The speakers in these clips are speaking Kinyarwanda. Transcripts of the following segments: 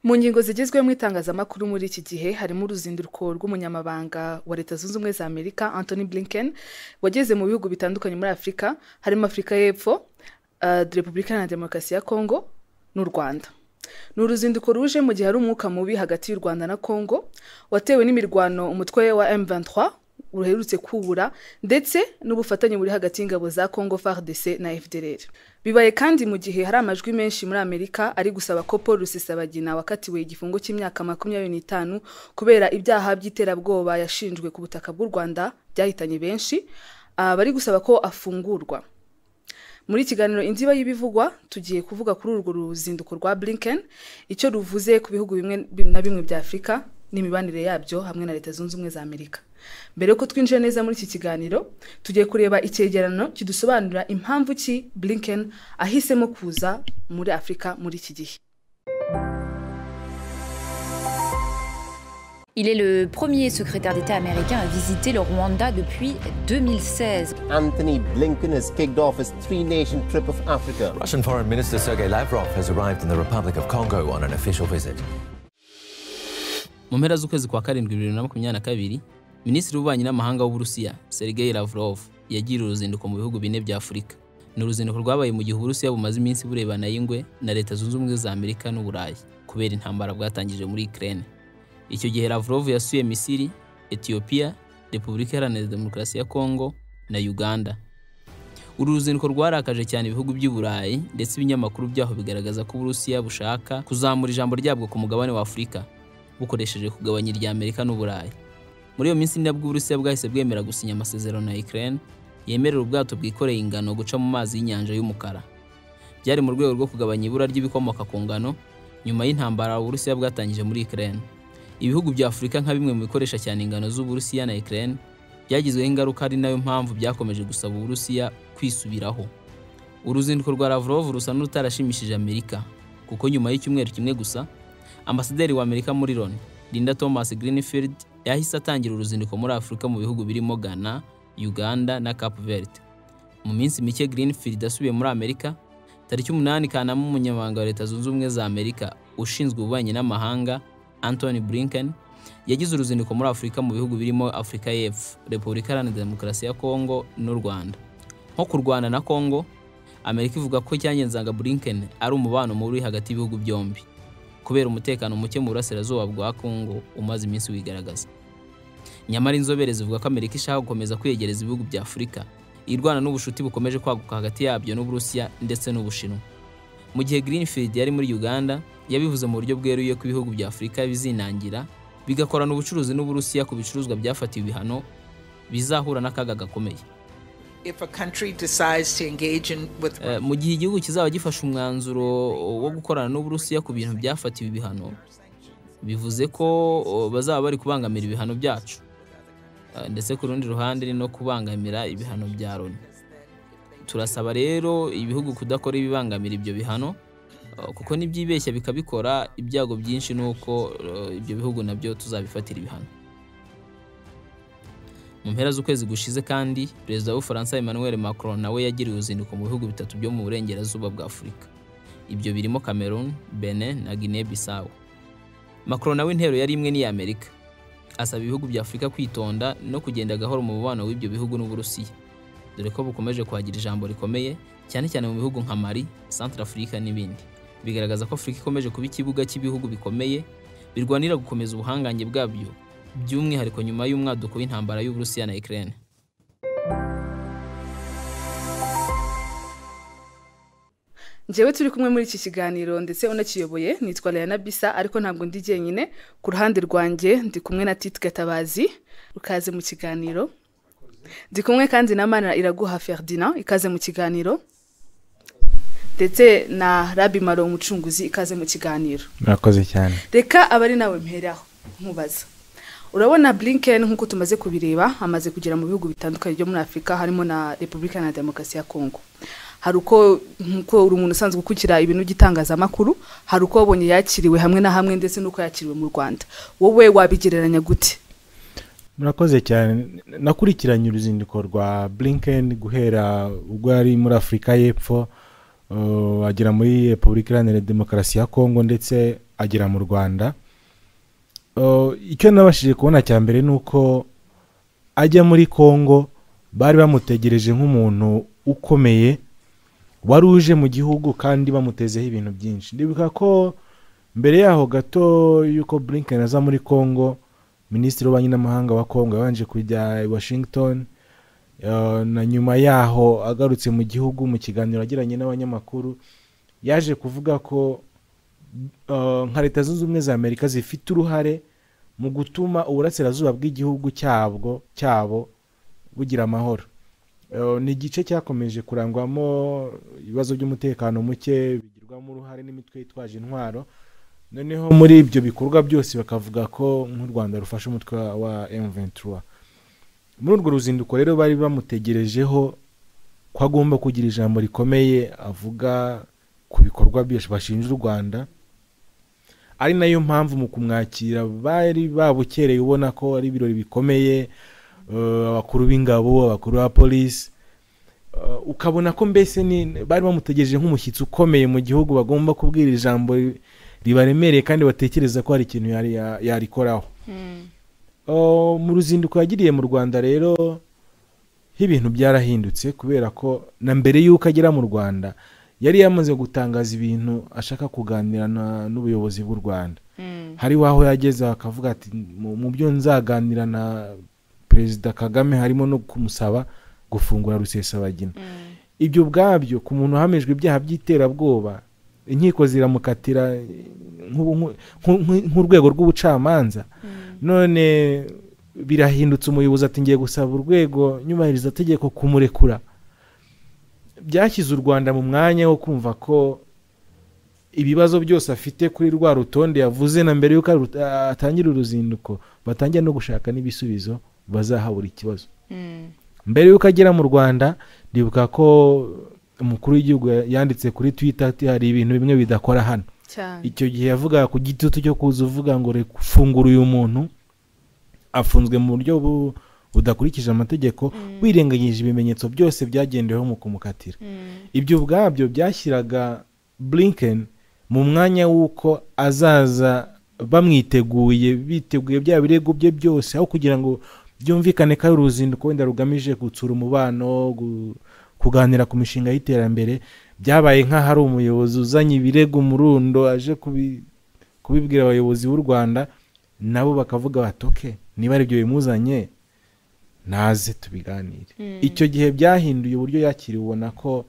Mu ngingo zigezweho mu itangazamakuru muri iki gihe harimo uruzinduko rw'umunyamabanga wa Leta Zunze Ubumwe za Amerika Anthony Blinken wageze mu bihugu bitandukanye muri Afurika harimo Afurika y'Epfo, uh, Repubulika Iharanira Demokarasi ya Kongo n'u Rwanda. Ni uruzinduko ruje mu gihe hari umwuka mubi hagati y'u Rwanda na Kongo watewe n'imirwano umutwe wa M23 uherutse kubura ndetse n'ubufatanye buri hagati y'ingabo za Congo FARDC na FDLR. Bibaye kandi mu gihe hari amajwi menshi muri Amerika ari gusaba ko Paul Rusesabagina wakatiwe igifungo cy'imyaka makumyabiri n'itanu kubera ibyaha by'iterabwoba yashinjwe ku butaka bw'u Rwanda byahitanye benshi, ah, bari gusaba ko afungurwa. Muri kiganiro Indiba y'ibivugwa tugiye kuvuga kuri urwo ruzinduko rwa Blinken, icyo ruvuze ku bihugu bimwe na bimwe bya Afurika n'imibanire yabyo hamwe na Leta Zunze Ubumwe za Amerika. Mbere yuko twinjira neza muri iki kiganiro, tugiye kureba icyegeranyo kidusobanurira impamvu ki Blinken ahisemo kuza muri Afurika muri iki gihe. Il est le premier secrétaire d'État américain à visiter le Rwanda depuis 2016. Anthony Blinken has kicked off his three nation trip of Africa. Russian Foreign Minister Sergei Lavrov has arrived in the Republic of Congo on an official visit. mu mpera z'ukwezi kwa karindwi bibiri na makumyabiri na kabiri minisitiri w'ububanyi n'amahanga w'uburusiya sergei lavrov yagiriye uruzinduko mu bihugu bine bya afurika ni uruzinduko rwabaye mu gihe uburusiya bumaze iminsi burebana y'ingwe na leta zunze ubumwe za amerika n'uburayi kubera intambara bwatangije muri ukraine icyo gihe lavrov yasuye misiri etiyopiya repubulika iharanira demokarasi ya kongo na uganda uru ruzinduko rwarakaje cyane ibihugu by'i burayi ndetse ibinyamakuru byaho bigaragaza ko uburusiya bushaka kuzamura ijambo ryabwo ku mugabane wa afurika bukoresheje kugabanya irya Amerika n'Uburayi. Muri iyo minsi ni nabwo Uburusiya bwahise bwemera gusinya amasezerano na Ukraine yemerera ubwato bwikoreye ingano guca mu mazi y'inyanja y'umukara. Byari mu rwego rwo kugabanya ibura ry'ibikomoka ku ngano nyuma y'intambara Uburusiya bwatangije muri Ukraine. Ibihugu bya Afurika nka bimwe mu bikoresha cyane ingano z'Uburusiya na Ukraine byagizweho ingaruka ari nayo mpamvu byakomeje gusaba Uburusiya kwisubiraho. Uruzinduko rwa Lavrov rusa n'utarashimishije Amerika kuko nyuma y'icyumweru kimwe gusa ambasaderi wa Amerika muri Loni Linda Thomas Greenfield yahise atangira uruzinduko muri Afurika mu bihugu birimo Ghana, Uganda na Cape Verde. Mu minsi mike Greenfield asubiye muri Amerika, tariki umunani Kanama umunyamabanga wa Leta Zunze Ubumwe za Amerika ushinzwe ububanyi n'amahanga Anthony Blinken yagize uruzinduko muri Afurika mu bihugu birimo Afurika y'Epfo, Repubulika Iharanira Demokarasi ya Kongo n'u Rwanda. Nko ku Rwanda na Kongo, Amerika ivuga ko icyangenzanga Blinken ari umubano mubi hagati y'ibihugu byombi kubera umutekano muke mu burasirazuba bwa Kongo umaze iminsi wigaragaza nyamara inzobere zivuga ko Amerika ishaka gukomeza kwegereza ibihugu bya Afurika irwana n'ubushuti bukomeje kwaguka hagati yabyo n'Uburusiya ndetse n'Ubushinwa mu gihe Greenfield yari muri Uganda yabivuze mu buryo bweruye ko ibihugu bya Afurika bizinangira bigakorana ubucuruzi n'Uburusiya ku bicuruzwa byafatiwe ibihano bizahura n'akaga gakomeye If a country decides to engage in with Eh, mu gihe igihugu kizaba gifashe umwanzuro wo gukorana n'Uburusiya ku bintu byafatiwe ibihano bivuze ko o, bazaba bari kubangamira ibihano byacu Eh, ndetse ku rundi ruhande ni no kubangamira ibihano bya Loni turasaba rero ibihugu kudakora ibibangamira ibyo bihano eh, kuko nibyibeshya bikabikora ibyago byinshi ni uko eh, ibyo bihugu nabyo tuzabifatira ibihano mu mpera z'ukwezi gushize kandi perezida w'ubufaransa emmanuel macron nawe yagiriye uruzinduko mu bihugu bitatu byo mu burengerazuba bwa afurika ibyo birimo cameroon benin na guinea bissau macron nawe intero yari imwe n'iya amerika asaba ibihugu bya afurika kwitonda no kugenda gahoro mu mubano w'ibyo bihugu n'uburusiya dore ko bukomeje kuhagira ijambo rikomeye cyane cyane mu bihugu nka mali centre africa n'ibindi bigaragaza ko afurika ikomeje kuba ikibuga cy'ibihugu bikomeye birwanira gukomeza ubuhangange bwabyo by'umwihariko nyuma y'umwaduko w'intambara y'uburusiya na ukraine Njyewe turi kumwe muri iki kiganiro ndetse unakiyoboye nitwa Leana Bisa ariko ntabwo ndi jyenyine ku ruhande rwanjye ndi kumwe na Tite Gatabazi ukaze mu kiganiro ndi kumwe kandi na Mana Iraguha Ferdinand ikaze mu kiganiro ndetse na Rabi Maro umucunguzi ikaze mu kiganiro murakoze cyane reka abari nawe mperaho nkubaza urabona blinken nk'uko tumaze kubireba amaze kugera mu bihugu bitandukanye byo muri afurika harimo na repubulika na demokarasi ya kongo hari uko nk'uko uri umuntu usanzwe ukurikira ibintu by'itangazamakuru hari uko wabonye yakiriwe hamwe na hamwe ndetse n'uko yakiriwe mu rwanda wowe wabigereranya gute murakoze cyane nakurikiranye uruzinduko rwa blinken guhera ubwo yari muri afurika y'epfo uh, agera muri repubulika iharanira demokarasi ya kongo ndetse agera mu rwanda Uh, icyo nabashije kubona cya mbere ni uko ajya muri congo bari bamutegereje nk'umuntu ukomeye wari uje mu gihugu kandi bamutezeho ibintu byinshi ndibuka ko mbere yaho gato y'uko blinken aza muri congo minisitiri w'ububanyi n'amahanga wa congo yabanje kujya i washington Uh, na nyuma yaho agarutse mu gihugu mu kiganiro yagiranye n'abanyamakuru yaje kuvuga ko uh, nka leta zunze ubumwe za amerika zifite uruhare mu gutuma uburasirazuba bw'igihugu cyabwo cyabo bugira amahoro Uh, ni igice cyakomeje kurangwamo ibibazo by'umutekano muke bigirwamo uruhare n'imitwe yitwaje intwaro noneho muri ibyo bikorwa byose bakavuga ko nk'u rwanda rufasha umutwe wa M23 muri urwo ruzinduko rero bari bamutegerejeho ko agomba kugira ijambo rikomeye avuga ku bikorwa byose bashinja u rwanda ari nayo mpamvu mu kumwakira bari babukereye ubona ko ari ibirori bikomeye eh, abakuru b'ingabo abakuru ba polisi Eh, ukabona ko mbese ni- bari bamutegereje nk'umushyitsi ukomeye mu gihugu bagomba kubwira ijambo ri- ribaremereye kandi batekereza ko hari ikintu yari- ya- yarikoraho Uh, mu ruzinduko yagiriye mu rwanda rero ibintu byarahindutse kubera ko na mbere y'uko agera mu rwanda yari yamaze gutangaza ibintu ashaka kuganira na- n'ubuyobozi bw'u rwanda hariho aho yageze akavuga ati "Mu- mu byo nzaganira na perezida kagame harimo no kumusaba gufungura rusesabagina ibyo ubwabyo ku muntu uhamijwe ibyaha by'iterabwoba inkiko ziramukatira nk'ubu- nk'u- nk'u- nk'u- nk'urwego rw'ubucamanza none birahindutse umuyobozi ati ngiye gusaba urwego nyubahirizategeko kumurekura byashyize u rwanda mu mwanya wo kumva ko ibibazo byose afite kuri rwa rutonde yavuze na mbere y'uko aru- atangira uruzinduko batangira no gushaka n'ibisubizo bazaha buri kibazo mbere y'uko agera mu rwanda ndibuka ko umukuru w'igihugu yanditse kuri twita ati hari ibintu bimwe bidakora hano cyane icyo gihe yavugaga ku gitutu cyo kuza uvuga ngo reka ufungure uyu muntu afunzwe mu buryo bu- budakurikije amategeko wirengagije ibimenyetso byose byagendeweho mu kumukatira ibyo ubwabyo byashyiraga blinken mu mwanya w'uko azaza bamwiteguye biteguye bya birego bye byose aho kugira ngo byumvikane ko ari uruzinduko wenda rugamije gutsura umubano gu- kuganira ku mishinga y'iterambere byabaye nk'ahari umuyobozi uzanye ibirego murundo aje kubi- kubibwira abayobozi b'u rwanda nabo bakavuga bati oke niba ari ibyo bimuzanye naze tubiganire icyo gihe byahinduye uburyo yakiriwe ubona ko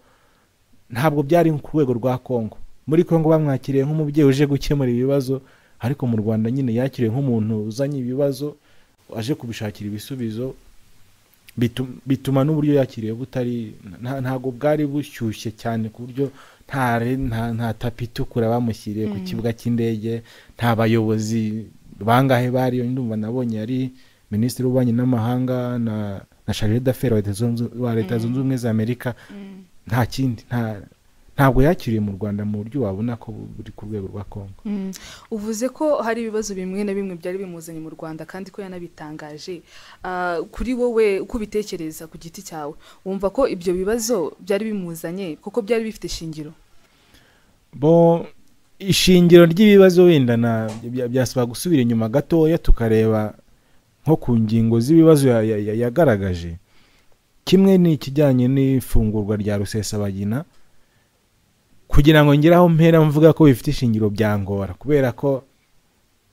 ntabwo byari ku rwego rwa kongo muri kongo bamwakiriye nk'umubyeyi uje gukemura ibibazo ariko mu rwanda nyine yakiriwe nk'umuntu uzanye ibibazo aje kubishakira ibisubizo bitu- bituma n'uburyo yakiriwe butari nta- ntabwo bwari bushyushye cyane ku buryo nta re- nta- nta tapi itukura bamushyiriye ku kibuga cy'indege nta bayobozi bangahe bariyo ndumva nabonye yari minisitiri w'ububanyi n'amahanga na na charge d'affaires wa Leta Zunze- wa leta zunze ubumwe za amerika nta kindi nta- ntabwo yakiriwe mu rwanda mu buryo wabona ko buri ku rwego rwa kongo uvuze ko hari ibibazo bimwe na bimwe byari bimuzanye mu rwanda kandi ko yanabitangaje Ah, kuri wowe uko ubitekereza ku giti cyawe wumva ko ibyo bibazo byari bimuzanye kuko byari bifite ishingiro bo ishingiro ry'ibibazo wenda na bya- byasaba gusubira inyuma gatoya tukareba nko ku ngingo z'ibibazo ya- ya- ya- yagaragaje kimwe ni ikijyanye n'ifungurwa rya rusesabagina kugira ngo ngere aho mpera mvuga ko bifite ishingiro byangora kubera ko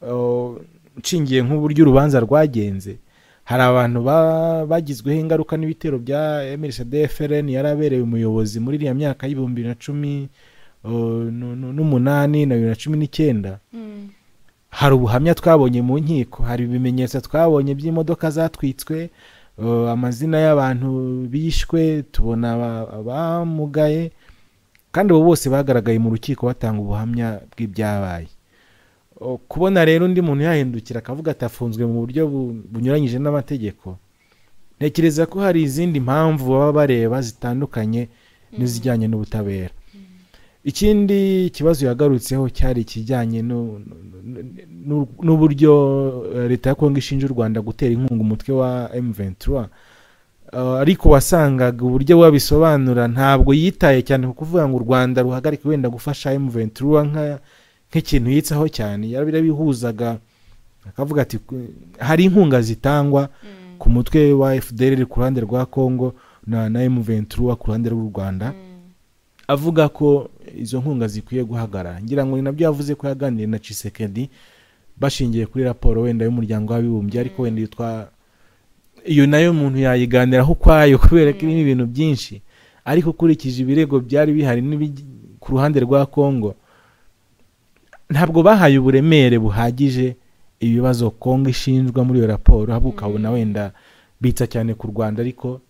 uh, nshingiye nk'uburyo urubanza rwagenze hari abantu ba- bagizweho ingaruka n'ibitero bya mrsdfrn yarabereye umuyobozi muri iriya myaka y'ibihumbi bibiri na cumi uh, nu- nu- n'umunani na bibiri na cumi n'icyenda hari ubuhamya twabonye mu nkiko hari ibimenyetso twabonye by'imodoka zatwitswe uh, amazina y'abantu bishwe tubona aba- abamugaye kandi abo bose bagaragaye mu rukiko batanga ubuhamya bw'ibyabaye O, kubona rero undi muntu yahindukira akavuga ati afunzwe mu buryo bu- bunyuranyije n'amategeko ntekereza ko hari izindi mpamvu baba bareba zitandukanye n'izijyanye n'ubutabera ikindi kibazo yagarutseho cyari ikijyanye nu- nu- nu- n'uburyo eh, leta ya kongo ishinja u rwanda gutera inkunga umutwe wa m23 Uh, ariko wasangaga uburyo wabisobanura ntabwo yitaye cyane ku kuvuga ngo u rwanda ruhagarike wenda gufasha m23 nka- nk'ikintu yitsaho cyane yarabihuzaga akavuga ati "Ku- hari inkunga zitangwa ku mutwe wa fdr ku ruhande rwa congo na na emu ventura ku ruhande rw'u rwanda avuga ko izo nkunga zikwiye guhagarara ngira ngo ni nabyo yavuze ko yaganiriye na cisekedi bashingiye kuri raporo wenda y'umuryango w'abibumbye ariko wenda iyo twa iyo nayo umuntu yayiganiraho ukwayo kubera ko irimo ibintu byinshi ariko ukurikije ibirego byari bihari n'ibij- ku ruhande rwa congo ntabwo bahaye uburemere buhagije ibibazo congo ishinjwa muri iyo raporo ahubwo ukabona wenda bitsa cyane ku rwanda ariko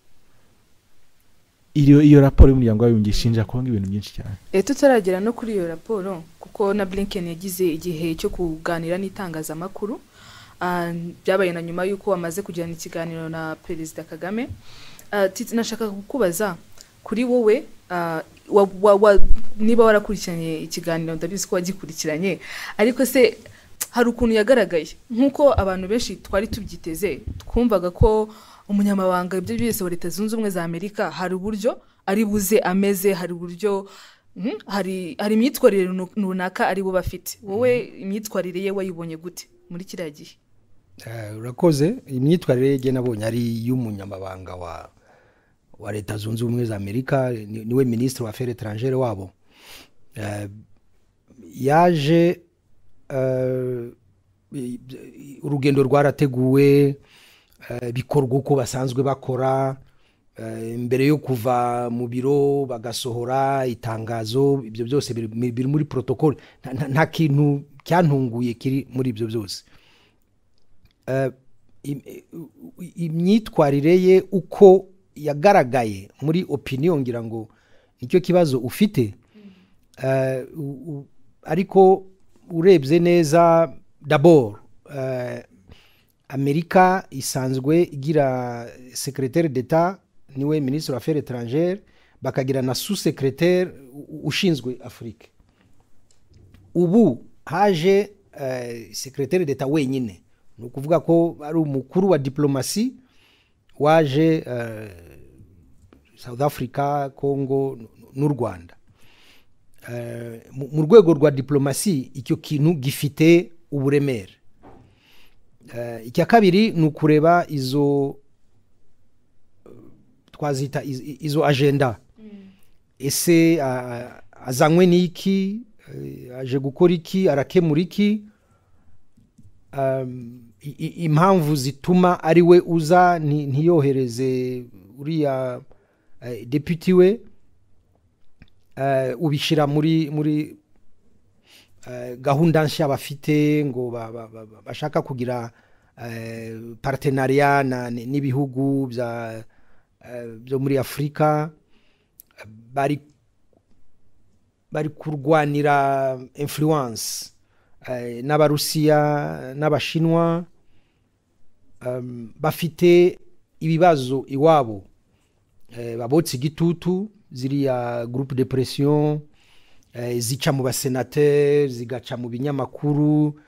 iyo iyo raporo y'umuryango w'abibumbye ishinja congo ibintu byinshi cyane Eh, tutaragera no kuri iyo raporo kuko na blinken yagize igihe cyo kuganira n'itangazamakuru Ah, byabaye na nyuma y'uko amaze kugirana ikiganiro na perezida kagame Ah, Titi, nashaka kukubaza kuri wowe ah, wa- wa- wa- niba warakurikiranye ikiganiro ndabizi ko wagikurikiranye ariko se hari ukuntu yagaragaye nk'uko abantu benshi twari tubyiteze twumvaga ko umunyamabanga ibyo byose wa leta zunze ubumwe za amerika hari uburyo ari buze ameze hari uburyo mhm, hari hari imyitwarire runu- runaka ari bo bafite wowe imyitwarire ye wayibonye gute muri kiriya gihe Eh, urakoze imyitwarire ye nabonye ari iy'umunyamabanga wa wa leta zunze ubumwe za amerika ni- niwe minisitiri wa feri etarangere wabo Eh, yaje eh, i- i- urugendo rwarateguwe eh, bikorwa uko basanzwe bakora eh, mbere yo kuva mu biro bagasohora itangazo ibyo byose biri biri muri protokole Nta- nta- nta kintu cyantunguye kiri muri ibyo byose eh, im- eh, imyitwarire ye uko yagaragaye muri opinion ngira ngo nicyo kibazo ufite Eh, u- u- ariko urebye neza dabor eh, amerika isanzwe igira secretaire d'etat niwe minisitiri wa affaires étrangères bakagira na sous secretaire ushinzwe afurika ubu haje eh, secretaire d'etat wenyine ni ukuvuga ko ari umukuru wa diplomasi waje eh, south africa congo n- n'u rwanda Eh, mu- mu rwego rwa diplomasi icyo kintu gifite uburemere Eh, icya kabiri ni ukureba izo eh, twazita iz- izo agenda ese a- a- azanywe n'iki Eh, aje gukora iki arakemura iki Um, i- i- impamvu zituma ari we uza nti- ntiyohereze uriya eh, deputy we eh, ubishyira muri muri eh, gahunda nshya bafite ngo ba- ba- ba- ba- bashaka kugira eh, partenariat na- n- n'ibihugu bya, eh, byo muri afurika bari bari kurwanira influence eh, n'abarusiya n'abashinwa um, bafite ibibazo iwabo eh, babotse igitutu ziriya groupe de pression eh, zica mu basenateri zigaca mu binyamakuru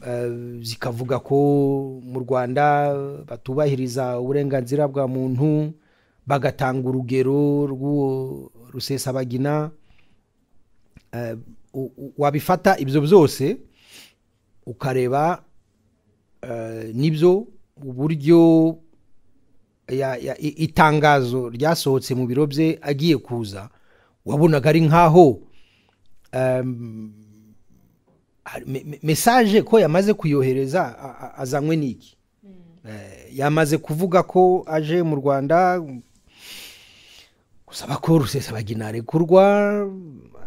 eh, zikavuga ko mu rwanda batubahiriza uburenganzira bwa muntu bagatanga urugero rw'uwo rusesabagina eh, u- u- wabifata ibyo byose ukareba eh, nibyo uburyo ya- ya- i- itangazo ryasohotse mu biro bye agiye kuza wabonaga ari nk'aho em, hari- me- me- mesaje ko yamaze kuyohereza a- a- azanywe n'iki Eh, yamaze kuvuga ko aje mu rwanda gusaba ko rusesabagina arekurwa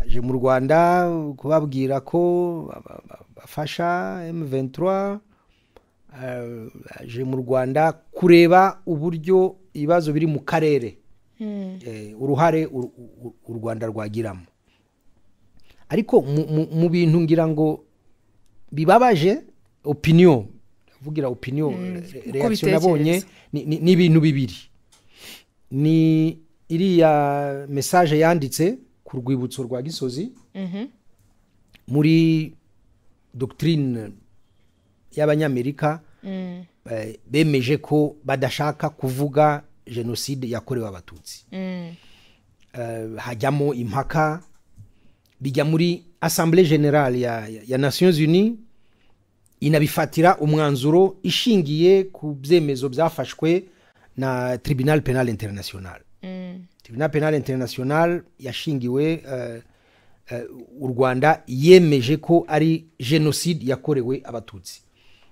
aje mu rwanda kubabwira ko ba- ba- bafasha m23 eh, aje mu rwanda kureba uburyo ibibazo biri mu karere eh, uruhare u- u- u rwanda rwagiramo ariko mu- mu- mu bintu ngira ngo bibabaje opinion vugira opinion re- uko reaction ubitekereza. nabonye ni- ni ni ibintu bibiri ni iriya mesaje yanditse ku rwibutso rwa gisozi muri doctrine y'abanyamerika eh, bemeje ko badashaka kuvuga jenoside yakorewe abatutsi Eh, hajyamo impaka bijya muri assemblée generale ya, ya, ya nations unies inabifatira umwanzuro ishingiye ku byemezo byafashwe na tribunal penal international tribunal penal international yashingiwe eh, eh, u rwanda yemeje ko ari jenoside yakorewe abatutsi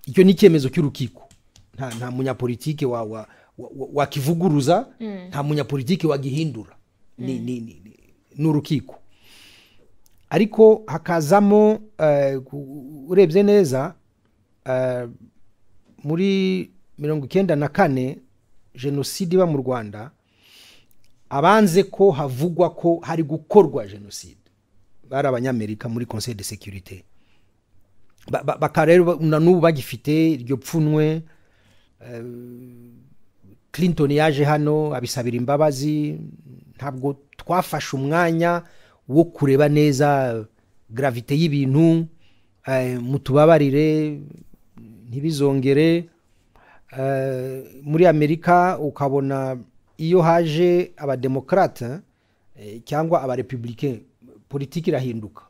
icyo ni icyemezo cy'urukiko nta, nta munyapolitike wa, wa, wa, wa- wakivuguruza nta munyapolitike wagihindura ni, ni, ni, ni, ni urukiko ariko hakazamo eh, ku- urebye neza eh, muri mirongo icyenda na kane jenoside iba mu rwanda abanze ko havugwa ko hari gukorwa jenoside bari abanyamerika muri conseil de sécurité Ba- ba- bakaba rero ba- na n'ubu bagifite iryo pfunwe eh, clinton yaje hano abisabira imbabazi ntabwo twafashe umwanya wo kureba neza eh, gravite y'ibintu eh, mutubabarire ntibizongere Eh, muri amerika ukabona iyo haje abademokrate eh, cyangwa abarepublicain politiki irahinduka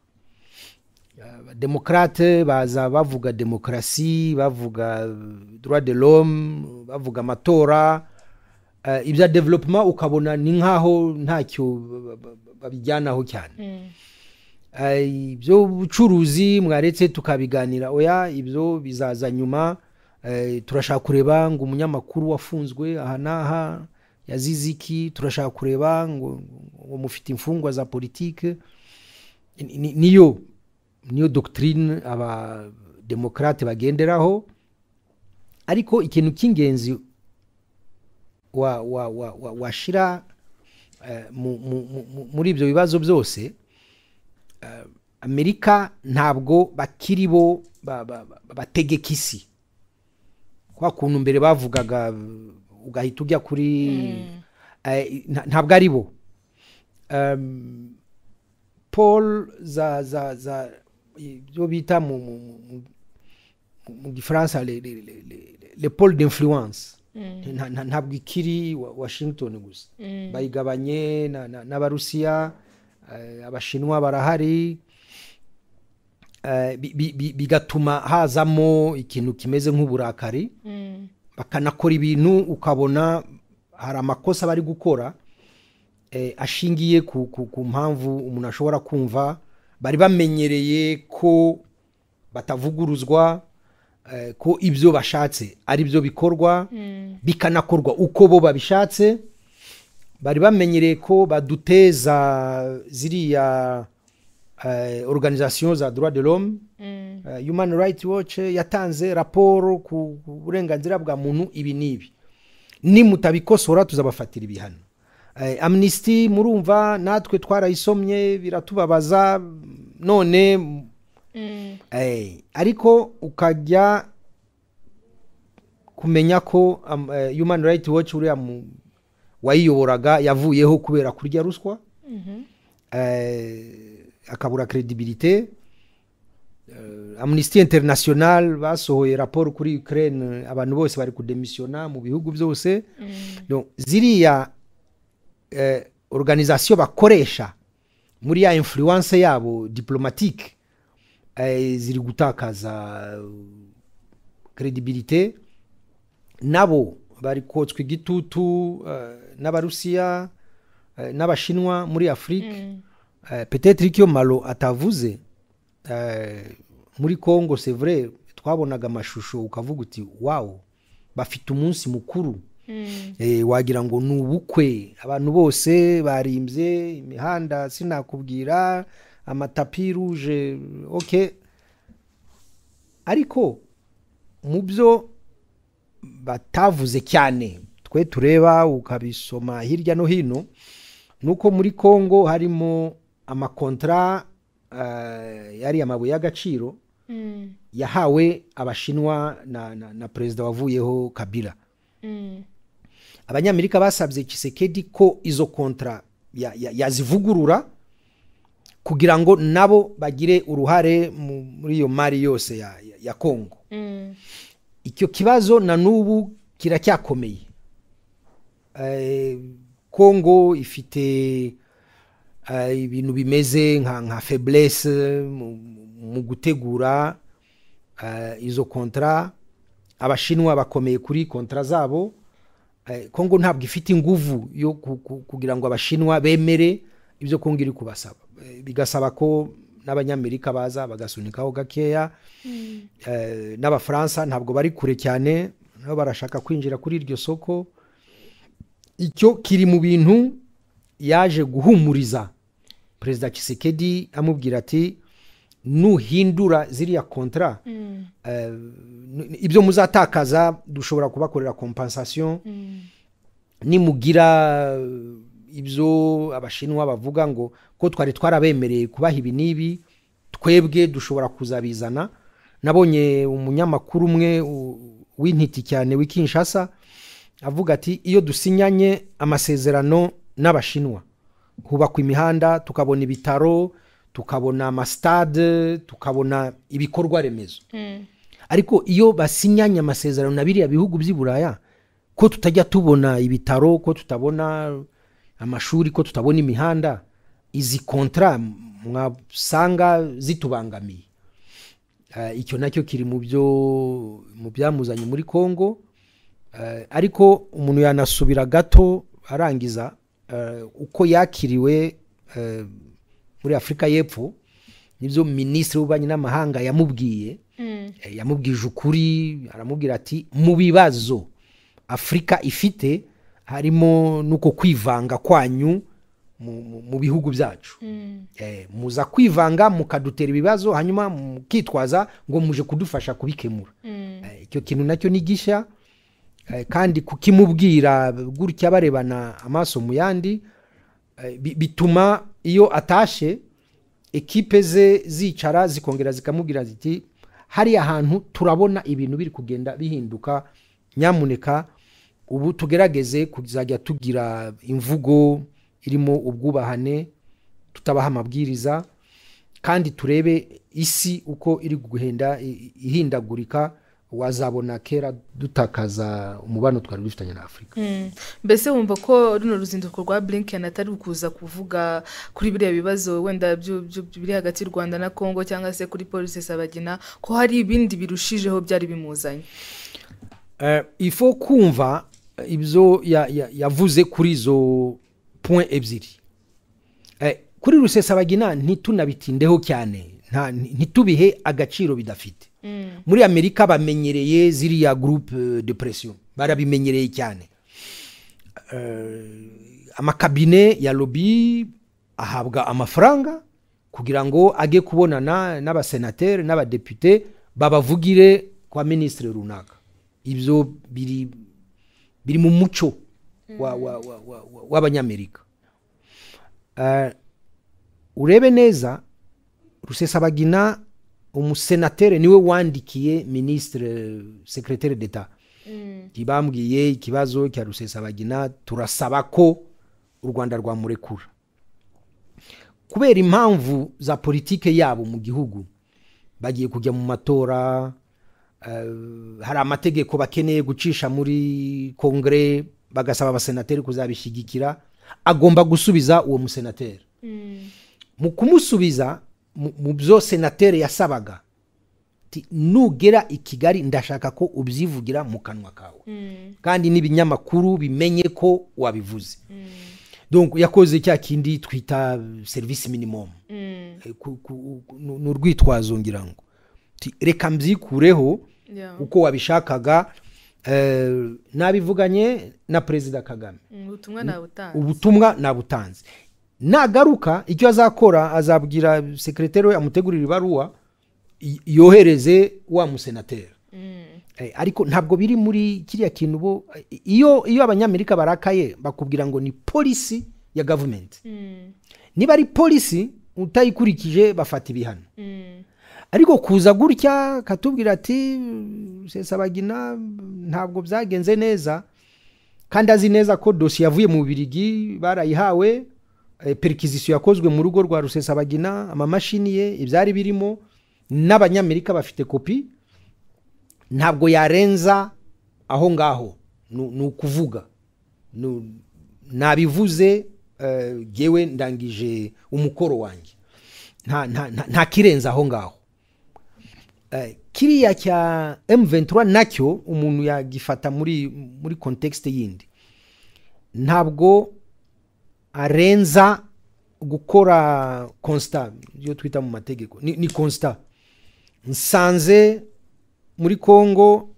abademokrate baza bavuga demokarasi bavuga eh, droit de l'homme bavuga amatora Eh, ibya development ukabona ni nkaho ntacyo ba- ba- ba- babijyanaho cyane Eh, ibyo bucuruzi mwaretse tukabiganira oya ibyo bizaza nyuma Eh, turashaka kureba ngo umunyamakuru wafunzwe aha n'aha yazize iki turashaka kureba ngo ngo mufite imfungwa za politike Ni- ni- niyo niyo doctrine abademokarate bagenderaho ariko ikintu cy'ingenzi wa- wa- wa- wa- washira eh, mu- mu- mu- mu- muri ibyo bibazo byose eh, amerika ntabwo bakiri bo ba- ba- ba- bategeka isi kwa kuntu mbere bavugaga uh, ugahita ujya kuri eh, nta- ntabwo ari bo Um, paul za za za ibyo bita mu mu- mu- mu- mu gifaransa le, le, le, le, le pole d'influence Nta- nta- ntabwo ikiri wa- washington gusa bayigabanye na- na- n'abarusiya eh, abashinwa barahari eh, bi- bi- bi- bigatuma hazamo ikintu kimeze nk'uburakari bakanakora ibintu ukabona hari amakosa bari gukora eh, ashingiye ku, ku, ku mpamvu umuntu ashobora kumva bari bamenyereye ko batavuguruzwa eh, ko ibyo bashatse ari byo bikorwa bikanakorwa uko bo babishatse bari bamenyereye ko baduteza ziriya eh, organisation za droit de l'homme eh, human rights watch yatanze raporo ku ku burenganzira bwa muntu ibi n'ibi nimutabikosora tuzabafatira ibihano Eh, amnesty murumva natwe twarayisomye biratubabaza none eh, ariko ukajya kumenya ko am- eh, human rights watch uriya mu- wayiyoboraga yavuyeho kubera kurya ruswa eh, akabura credibilité amnesty international basohoye raporo kuri ukraine abantu bose bari kudemisiona mu bihugu byose Donc, ziriya eh, organisation bakoresha muri ya influence yabo diplomatique eh, ziri gutakaza credibilité nabo bari kotswa igitutu eh, n'abarusiya eh, n'abashinwa muri afurike eh, peut-être icyo malo atavuze eh, muri congo c'est vrai twabonaga amashusho ukavuga uti wawo bafite umunsi mukuru eh, wagira ngo ni ubukwe abantu bose barimbye imihanda sinakubwira amatapi ruje okay ariko mu byo batavuze cyane twe tureba ukabisoma hirya no hino nuko muri congo harimo amakontra eh, yari amabuye y'agaciro yahawe abashinwa na, na, na perezida wavuyeho kabila abanyamerika basabye kisekedi ko izo kontra ya- ya- yazivugurura kugira ngo nabo bagire uruhare mu- muri iyo mari yose ya, ya, ya congo icyo kibazo na n'ubu kiracyakomeye Eh, congo ifite eh, ibintu bimeze nka nka feblesse mu- mu gutegura eh, izo kontra abashinwa bakomeye kuri kontra zabo Eh, kongo ntabwo ifite inguvu yo ku- ku- kugira ngo abashinwa bemere ibyo kongo iri kubasaba Eh, bigasaba ko n'abanyamerika baza bagasunikaho gakeya Eh, n'abafaransa ntabwo bari kure cyane nabo barashaka kwinjira kuri iryo soko icyo kiri mu bintu yaje guhumuriza perezida kisekedi amubwira ati nuhindura ziriya kontara eh, n- ibyo muzatakaza dushobora kubakorera kompensation nimugira eh, ibyo abashinwa bavuga ngo ko twari twarabemereye kubaha ibi n'ibi twebwe dushobora kuzabizana nabonye umunyamakuru umwe u- w'intiti cyane w'ikinshasa avuga ati iyo dusinyanye amasezerano n'abashinwa hubakwa imihanda tukabona ibitaro tukabona amasitade tukabona ibikorwa remezo ariko iyo basinyanye amasezerano na biriya bihugu by'i buraya ko tutajya tubona ibitaro ko tutabona amashuri ko tutabona imihanda izi kontra mwasanga zitubangamiye Eh, icyo nacyo kiri mu byo mu byamuzanye muri congo Eh, ariko umuntu yanasubira gato arangiza eh, uko yakiriwe eh, muri afurika y'epfo nibyo minisitiri w'ububanyi n'amahanga yamubwiye Eh, yamubwije ukuri aramubwira ati mu bibazo afurika ifite harimo n'uko kwivanga kwanyu mu- mu- mu bihugu byacu Eh, muza kwivanga mukadutera ibibazo hanyuma mukitwaza ngo muje kudufasha kubikemura Eh, icyo kintu nacyo ni gishya Eh, kandi kukimubwira gutya barebana amaso mu yandi eh, bi- bituma iyo atashe ekipe ze zicara zikongera zikamubwira ziti hariya hantu turabona ibintu biri kugenda bihinduka nyamuneka ubu tugerageze kuzajya tugira imvugo irimo ubwubahane tutabaha amabwiriza kandi turebe isi uko iri guhenda i- ihindagurika wazabona kera dutakaza umubano twari dufitanye na afurika mbese wumva ko runo ruzinduko rwa blinken atari ukuza kuvuga kuri biriya bibazo wenda byu- byu- biri hagati y'u rwanda na congo cyangwa se kuri polisi sabagina ko hari ibindi birushijeho byari bimuzanye Eh, ifo kumva ibyo ya- ya- yavuze kuri izo point ebyiri Eh, kuri rusesabagina ntitunabitindeho cyane nta- ntitubihe agaciro bidafite muri amerika bamenyereye ziriya groupe de pression barabimenyereye cyane amakabine ya lobi ahabwa amafaranga kugira ngo ajye kubonana n'abasenateri n'abadepite babavugire kwa minisitiri runaka ibyo biri biri mu muco wa- wa- wa- wa- wa- w'abanyamerika Eh, urebe neza rusesabagina umusenateri niwe wandikiye minisitiri sekreteri d'etat bambwiye ikibazo cya rusesabagina turasaba ko u rwanda rwamurekura kubera impamvu za politike yabo mu gihugu bagiye kujya mu matora eh, hari amategeko bakeneye gucisha muri kongere bagasaba abasenateri kuzabishyigikira agomba gusubiza uwo musenateri mu kumusubiza mu- mu byo senateri yasabaga ati, nugera i kigali ndashaka ko ubyivugira mu kanwa kawe kandi n'ibinyamakuru bimenye ko wabivuze donc yakoze cya kindi twita eh, serivisi minimum Eh, ku- ku- ku- ni ni urwitwazo ngira ngo Ati, reka mbyikureho Yeah. uko wabishakaga eh, nabivuganye na perezida kagame Mm, ubutumwa nabutanga ubutumwa nabutanze nagaruka icyo azakora azabwira sekreteri we amutegurira ibaruwa y- yohereze wa musenateri Eh, ariko ntabwo biri muri kiriya kintu bo eh, iyo iyo abanyamerika barakaye bakubwira ngo ni polisi ya gavumenti niba ari polisi utayikurikije bafata ibihano ariko kuza gutya katubwira ati sesabagina ntabwo byagenze neza kandi azi neza ko dosiye yavuye mu birigi barayihawe eh, perikizisiyo yakozwe mu rugo rwa rusesabagina amamashini ye ibyari birimo n'abanyamerika bafite kopi ntabwo yarenza aho ngaho ni ni ukuvuga Nu- nabivuze eh, ngewe ndangije umukoro wanjye nta nta- nta- nta kirenze aho ngaho Eh, kiriya cya M23 nacyo umuntu yagifata muri muri context yindi ntabwo arenza gukora constat iyo twita mu mategeko ni, ni constat nsanze muri congo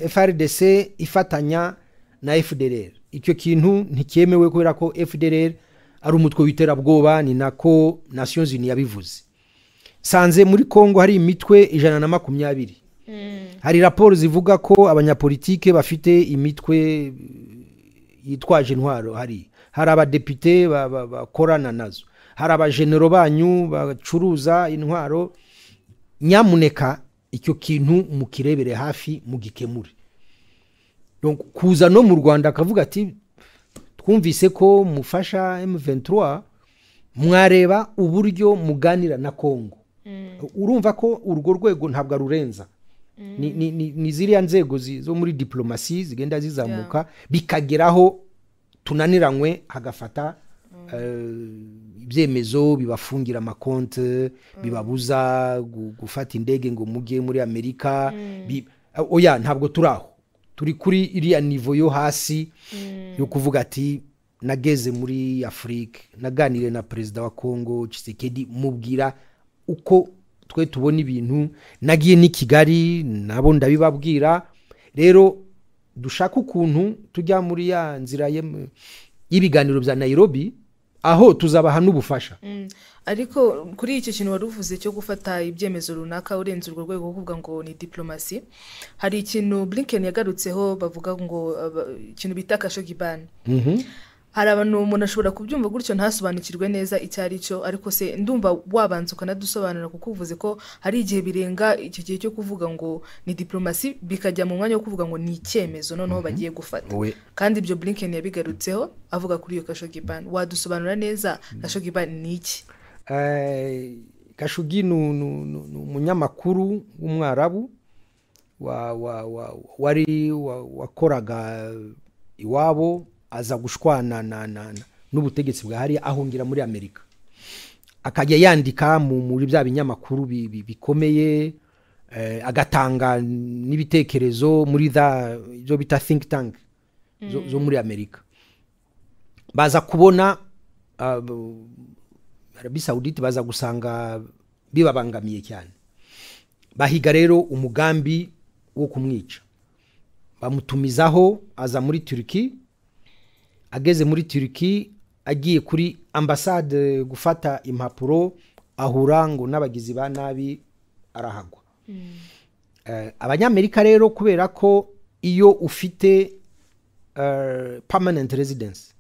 eh, frdc ifatanya na fdrr icyo kintu nticyemewe kubera ko fdrr ari umutwe w'iterabwoba ni nako nations union yabivuze nsanze muri congo hari imitwe ijana na makumyabiri hari raporo zivuga ko abanyapolitike bafite imitwe yitwaje intwaro hari hari abadepite ba- ba- bakorana nazo hari abajenero banyu bacuruza intwaro nyamuneka icyo kintu mukirebere hafi mugikemure Donc, kuza no mu rwanda akavuga ati twumvise ko mufasha m23 mwareba uburyo muganira na kongo urumva ko urwo rwego ntabwo arurenza ni, ni, ni, ni ziriya nzego zi- zo muri diplomasi zigenda zizamuka bikageraho tunaniranywe hagafata eh, ibyemezo bibafungira amakonte bibabuza gu- gufata indege ngo mujye muri amerika bi- oya ntabwo turi aho turi kuri iriya nivo yo hasi yo kuvuga ati nageze muri afurike naganire na perezida wa kongo Tshisekedi mubwira uko twe tubona ibintu nagiye n'i kigali nabo ndabibabwira rero dushaka ukuntu tujya muri ya nzira y'em- y'ibiganiro bya nayirobi aho tuzabaha n'ubufasha ariko kuri icyo kintu wari uvuze cyo gufata ibyemezo runaka urenze urwo rwego rwo kuvuga ngo ni diplomasi hari ikintu blinken yagarutseho bavuga ngo aba- ikintu bita kashogibani hari abantu umuntu ashobora kubyumva gutyo ntasobanukirwe neza icyo ari cyo ariko se ndumva wabanza ukanadusobanurira kuko uvuze ko hari igihe birenga icyo gihe cyo kuvuga ngo ni diplomasi bikajya mu mwanya wo kuvuga ngo ni icyemezo noneho bagiye gufata We. kandi ibyo blinken yabigarutseho avuga kuri iyo kashogibani wadusobanura neza kashogibani ni iki Eh, kashugi ni ni- ni- ni umunyamakuru w'umwarabu wa- wa- wa- wari wa- wakoraga iwabo aza gushwana na- na- na- n'ubutegetsi bwa hariya ahungira muri amerika akajya yandika mu- muri bya binyamakuru bi- bi- bikomeye eh, agatanga n'ibitekerezo muri za ibyo bita think tank zo- zo muri amerika baza kubona ah, arabi sawuditi baza gusanga bibabangamiye cyane bahiga rero umugambi wo kumwica bamutumizaho aza muri turiki ageze muri turiki agiye kuri ambasade gufata impapuro ahura ngo n'abagizi ba nabi arahagwa Eh, abanyamerika rero kubera ko iyo ufite eh, permanent residence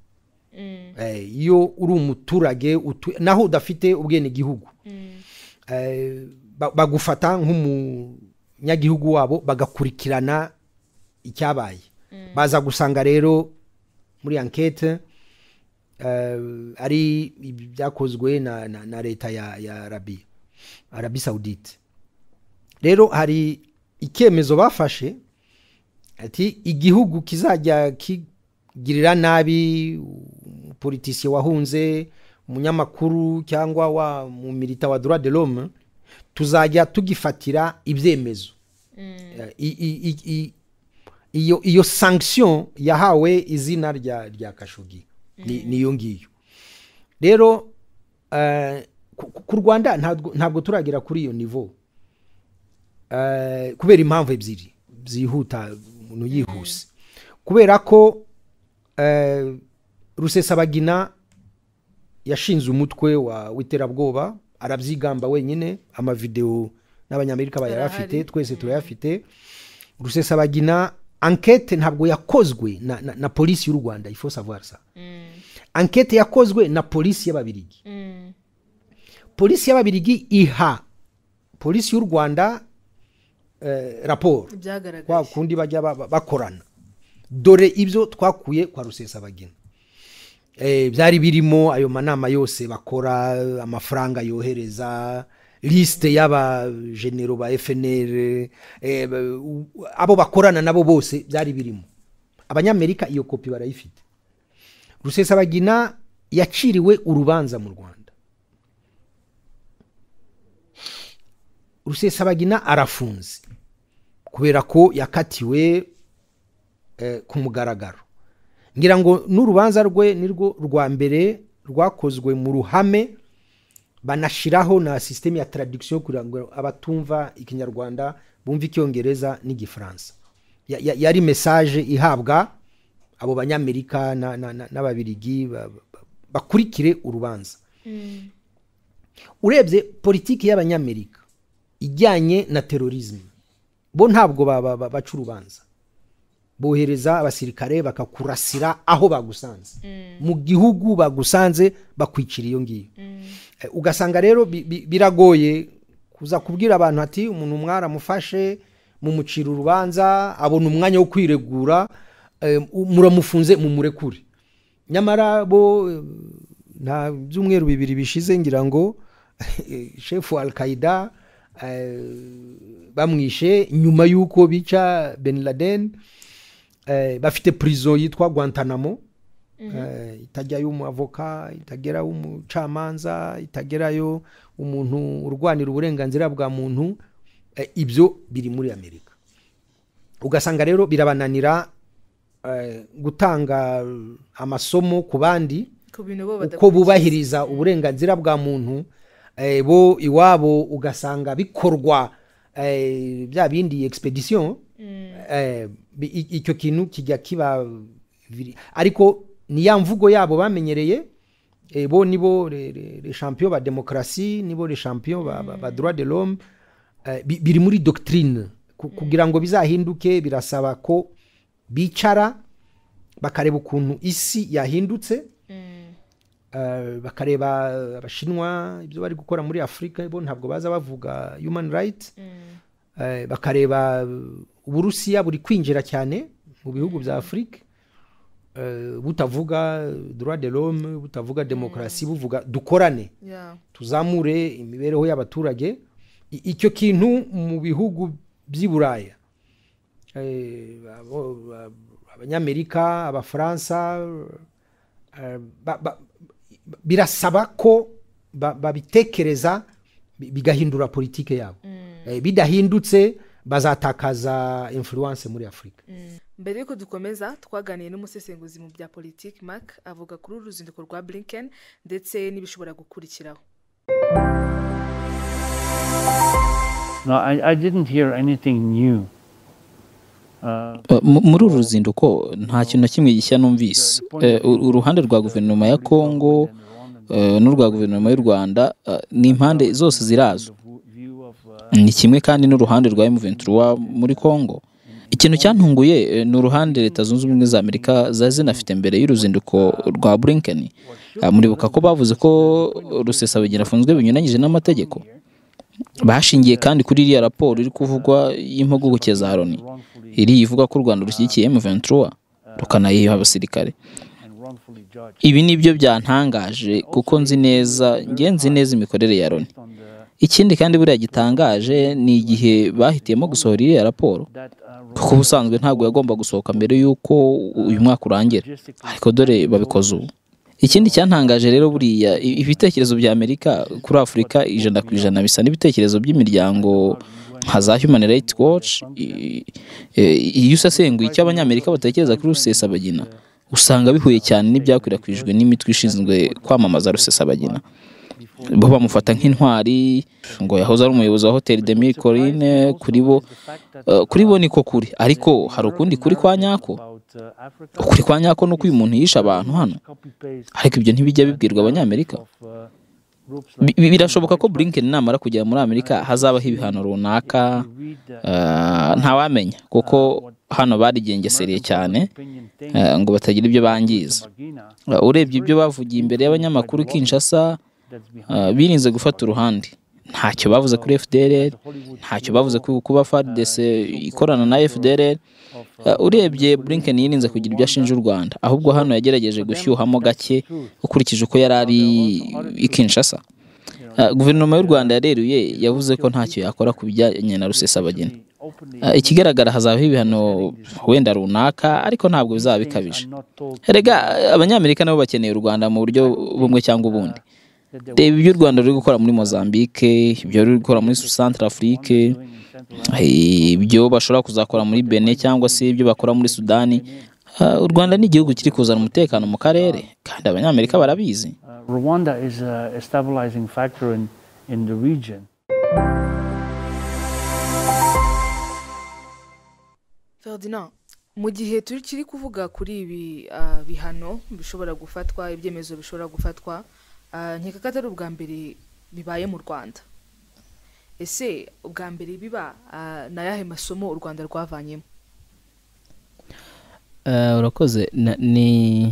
Eh, iyo uri umuturage utu- naho udafite ubwenegihugu Eh, ba- bagufata nk'umunyagihugu wabo bagakurikirana icyabaye baza gusanga rero muri ankete eh, ari ibyakozwe na, na, na leta ya, ya arabiya arabi sawudite rero hari icyemezo bafashe ati igihugu kizajya kigirira nabi politisiye wahunze umunyamakuru cyangwa wa mu milita wa droit de l'homme tuzajya tugifatira ibyemezo Eh, i- i- i- i- iyo iyo sanction yahawe izina rya rya kashugi ni- niyo ngiyo rero eh, ku- ku ku rwanda ntabwo- ntabwo turagera kuri iyo niveau Eh, kubera impamvu ebyiri zihuta umuntu yihuse kubera ko eh, rusesabagina yashinze umutwe wa w'iterabwoba arabyigamba wenyine amavidewo n'abanyamerika bayarafite Arahari. twese turayafite rusesabagina ankete ntabwo yakozwe na, na, na polisi y'u rwanda ifo savoir sa ankete yakozwe na polisi y'ababirigi polisi y'ababirigi iha polisi y'u rwanda eh, raporo kwa byagaragaye kundi bajya ba- ba- bakorana dore ibyo twakuye kwa rusesabagina Eh, byari birimo ayo manama yose bakora amafaranga yohereza lisite y'abajenero ba fnr eh, ba- u- abo bakorana nabo bose byari birimo abanyamerika iyo kopi barayifite rusesabagina yaciriwe urubanza mu rwanda rusesabagina arafunze kubera ko yakatiwe eh, ku mugaragaro ngira ngo n'urubanza rwe ni rwo rwa mbere rwakozwe mu ruhame banashyiraho na sisiteme ya taradikisiyo kugira ngo abatumva ikinyarwanda bumve icyongereza n'igifaransa Ya- ya- yari mesaje ihabwa abo banyamerika na- na- na- n'ababirigi ba- ba- bakurikire urubanza urebye politiki y'abanyamerika ijyanye na terorizme bo ntabwo ba- ba- ba- baca urubanza bohereza abasirikare bakakurasira aho bagusanze mu gihugu bagusanze bakwicira iyo ngiyo Eh, ugasanga rero bi- bi- biragoye kuza kubwira abantu ati umuntu mwaramufashe mumucira urubanza abona umwanya wo kwiregura eh, muramufunze mumurekure nyamara bo eh, nta byumweru bibiri bishize ngira ngo shefu al qaida eh, bamwishe nyuma y'uko bica ben laden eh, bafite prison yitwa guantanamo eh, itajyayo umuavoka itagerayo umucamanza itagerayo umuntu urwanira uburenganzira bwa muntu eh, ibyo biri muri amerika ugasanga rero birabananira eh, gutanga amasomo ku bandi ku bintu bo uko badakora bubahiriza uburenganzira bwa muntu eh, bo iwabo ugasanga bikorwa eh, bya bindi expedition eh, bi- i- icyo kintu kijya kiba viri- ariko ni ya mvugo yabo bamenyereye eh, bo nibo le- le- le champion ba demokarasi nibo le champion ba, ba, ba droit de l'homme eh, bi- biri muri doctrine Ku- kugira ngo bizahinduke birasaba ko bicara bakareba ukuntu isi yahindutse Eh, bakareba abashinwa ibyo bari gukora muri afurika bo ntabwo baza bavuga human right Eh, bakareba eh, uburusiya buri kwinjira cyane mu bihugu bya afurika Eh, butavuga droit de l'homme butavuga demokarasi buvuga dukorane Yeah. tuzamure imibereho y'abaturage I- icyo kintu mu bihugu by'i buraya Eh, abo- ab- abanyamerika abafaransa eh, ba- ba- birasaba ko ba- babitekereza bi- bigahindura politike yabo Eh, bidahindutse bazatakaza influence muri afurika mbere y'uko dukomeza twaganiye n'umusesenguzi mu bya politiki mark avuga kuri uru ruzinduko rwa blinken ndetse n'ibishobora gukurikiraho No, I, I didn't hear anything new. Uh, Uh, mu- muri uru ruzinduko nta kintu na kimwe gishya numvise Eh, ur- uruhande rwa guverinoma ya kongo eh, n'urwa guverinoma y'u rwanda eh, ni impande zose zirazwi view of uh, ni kimwe kandi n'uruhande rwa M23 muri Kongo ikintu cyantunguye eh, ni uruhande leta zunze ubumwe za Amerika zari zinafite mbere y'uruzinduko rwa Blinken Ah, muribuka ko bavuze ko rusesabagina afunzwe binyuranyije n'amategeko bashingiye kandi kuri iriya raporo iri kuvugwa y'impuguke za Loni iri ivuga ko u Rwanda rushyigikiye M23 rukanayiha abasirikare and wrongfully judged ibi ni byo byantangaje kuko nzi neza nge nzi neza imikorere ya Loni on the, ikindi kandi buriya gitangaje ni igihe bahitiyemo gusohora iriya raporo that uh, kuko ubusanzwe ntabwo yagomba gusohoka mbere y'uko uyu mwaka urangira ariko dore babikoze ubu ikindi cyantangaje rero buriya i- ibitekerezo bya amerika kuri afurika ijana ku ijana bisa n'ibitekerezo by'imiryango nka za human rights watch i- i- iyo usesenguye icyo abanyamerika batekereza kuri rusesabagina usanga bihuye cyane n'ibyakwirakwijwe n'imitwe ishinzwe kwamamaza rusesabagina bo bamufata nk'intwari ngo yahoze ari umuyobozi wa hoteli demir corine kuri bo eh, kuri bo niko kuri ariko hari ukundi kuri kwa nyako about uh, Africa ukuri kwa nyako ni uko uyu muntu yishe abantu hano copy paste ariko ibyo ntibijya bibwirwa abanyamerika of uh, groups Bi- bi- birashoboka ko blinken namara kugera muri amerika hazabaho ibihano runaka read the eh, ntawamenya kuko hano barigengeseriye cyane opinion thing eh, ngo batagira ibyo bangiza Bagina Eh, urebye ibyo bavugiye imbere y'abanyamakuru i kinshasa that's behind eh, birinze gufata uruhande ntacyo bavuze kuri fdr ntacyo bavuze ku kuba fardc ikorana na fdr urebye blinken yirinze kugira ibyo ashinja u rwanda ahubwo hano yagerageje gushyuhamo gake ukurikije uko yari ari i kinshasa Eh, guverinoma y'u rwanda yareruye yavuze ko ntacyo yakora ku bijyanye na rusesabagina openly Eh, ikigaragara hazabaho ibihano wenda runaka ariko ntabwo bizaba things are bikabije not told to erega abanyamerika nabo bakeneye u rwanda mu buryo bumwe cyangwa ubundi that they reba ibyo u rwanda ruri gukora muri mozambique ibyo ruri gukora muri centre afrique in Central eh, ibyo bashobora kuzakora muri bene cyangwa se ibyo bakora muri sudani Ah, u rwanda ni igihugu kiri kuzana umutekano mu karere kandi abanyamerika barabizi Uh, Rwanda is a, a stabilizing factor in, in the region. Ferdinand mu gihe turi kiri kuvuga kuri ibi ah, bihano bishobora gufatwa ibyemezo bishobora gufatwa ah, nkeka ko atari ubwa mbere bibaye mu rwanda ese ubwa mbere biba ah, ni ayahe masomo u rwanda rwavanyemo Eh, urakoze Na- ni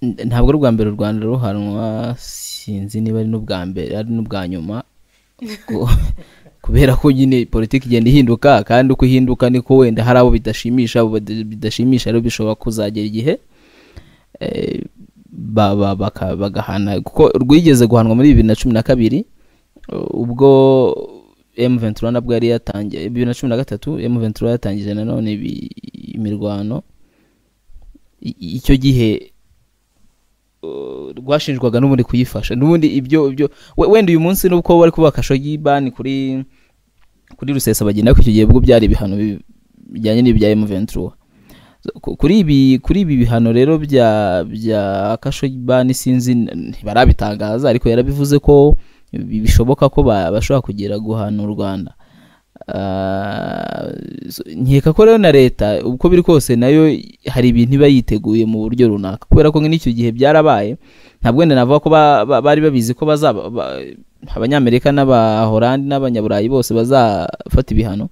n- ntabwo ari ubwa mbere u rwanda ruhanwa sinzi niba ari n'ubwa mbere ari n'ubwa nyuma Ku- kubera ko nyine politiki igenda ihinduka kandi uko ihinduka niko wenda hari abo bidashimisha abo bada- bidashimisha rero bishobora kuzagera igihe eh, ba- ba- baka- bagahana kuko rwigeze guhanwa muri bibiri na cumi na kabiri ubwo M23 nabwo yari yatangiye bibiri na cumi na gatatu M23 yatangije nanone ibi- imirwano I- icyo gihe uh, rwashinjwaga n'ubundi kuyifasha n'ubundi ibyo ibyo we- wenda uyu munsi nubwo bari kuba akashogi bani kuri kuri rusesa bagenda ko icyo gihe ubwo byari ibihano bi- bijyanye n'ibya M23 So, ku- kuri ibi kuri ibi bihano rero bya bya Khashoggi sinzi n- ntibarabitangaza ariko yarabivuze ko bi- bishoboka ko ba- bashobora kugira guhana u Rwanda Ah, so, nkeka ko rero na leta uko biri kose nayo hari ibintu iba yiteguye mu buryo runaka kubera ko nk'icyo gihe byarabaye ntabwo wenda navuga ko ba- ba- bari babizi ko bazaba ba- abanyamerika n'abahorandi n'abanyaburayi bose bazafata ibihano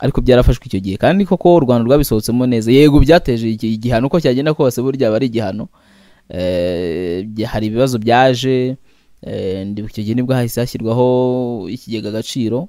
ariko byarafashwe icyo gihe kandi koko u rwanda rwabisohotsemo neza yego byateje iki- igihano uko cyagenda kose burya aba ari igihano Eh, bya- hari ibibazo byaje Eh, ndi- icyo gihe nibwo hahise hashyirwaho ikigega agaciro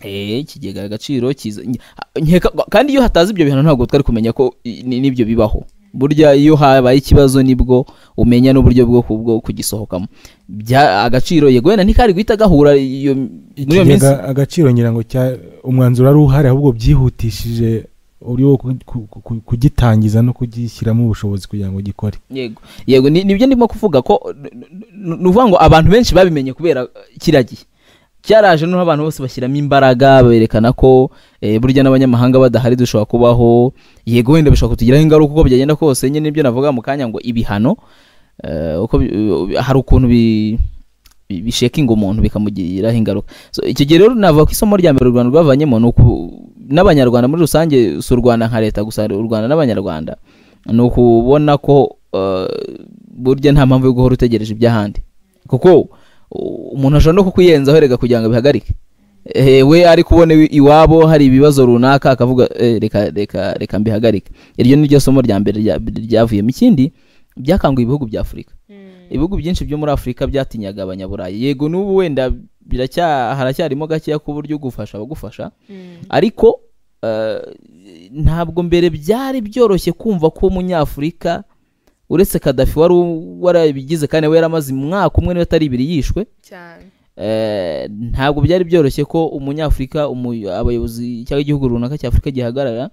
Eh, ikigega agaciro kiza nye- a- nkeka kandi iyo hatazi ibyo bihano ntabwo twari kumenya ko i- ni- nibyo bibaho burya iyo habaye ikibazo nibwo umenya n'uburyo bwo ku- bwo kugisohokamo Bya- agaciro yego wenda ntikari guhita gahura iyo muri iyo minsi ikigega agaciro ngira ngo cya umwanzuro wari uhari ahubwo byihutishije uburyo bwo ku- ku- ku- kugitangiza no kugishyiramo ubushobozi kugira ngo gikore yego yego ni- nibyo ndimo kuvuga ko n- n- ni ukuvuga ngo abantu benshi babimenye kubera kiriya gihe cyaraje noneho abantu bose bashyiramo imbaraga berekana ko eh, burya n'abanyamahanga badahari dushobora kubaho yego wenda bishobora kutugiraho ingaruka uko byagenda kose nyine nibyo navuga mu kanya ngo ibihano eh, uko bi- eh, hari ukuntu bi- bi- bishekinga umuntu bikamugiriraho ingaruka So, icyo gihe rero navuga ko isomo rya mbere u rwanda rwavanyemo ni uku- n'abanyarwanda muri rusange si u rwanda nka leta gusa u rwanda n'abanyarwanda ni ukubona ko eh, burya nta mpamvu yo guhora utegereje iby'ahandi kuko u- umuntu ashobora no kukuyenzaho erega kugira ngo abihagarike Eh, we ari kubona iwi- iwabo hari ibibazo runaka akavuga "Eh, reka reka reka mbihagarike iryo ni ryo somo rya mbere rya- ryavuyemo ikindi byakanguye ibihugu bya afurika ibihugu byinshi byo muri afurika byatinyaga abanyaburayi yego n'ubu wenda biracya haracyarimo gakeya ku buryo ugufasha abagufasha ariko eh, ntabwo mbere byari byoroshye kumva ko umunyafurika uretse kadafi wari u- warabigize kandi we yaramaze umwaka umwe niba atari ibiri yishwe cyane Eh, ntabwo byari byoroshye ko umunyafurika umu- abayobozi cyangwa igihugu runaka cya afurika gihagarara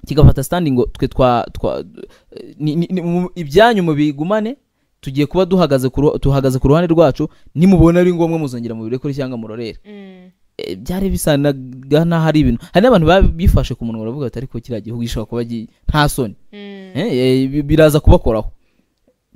kigafata sitandi ngo twe twa twa ni- ni- ni- mu- ibyanyu mubigumane tugiye kuba duhagaze ku ruha- tuhagaze ku ruhande rwacu nimubona ari ngombwa muzongera mubirekure cyangwa murorere Eh, byari bisanaga n'aho ari ibintu hari n'abantu ba- bifashe ku munwa baravuga bati ariko kiriya gihugu gishobora kuba gi- nta soni Eh, eh, bi- biraza kubakoraho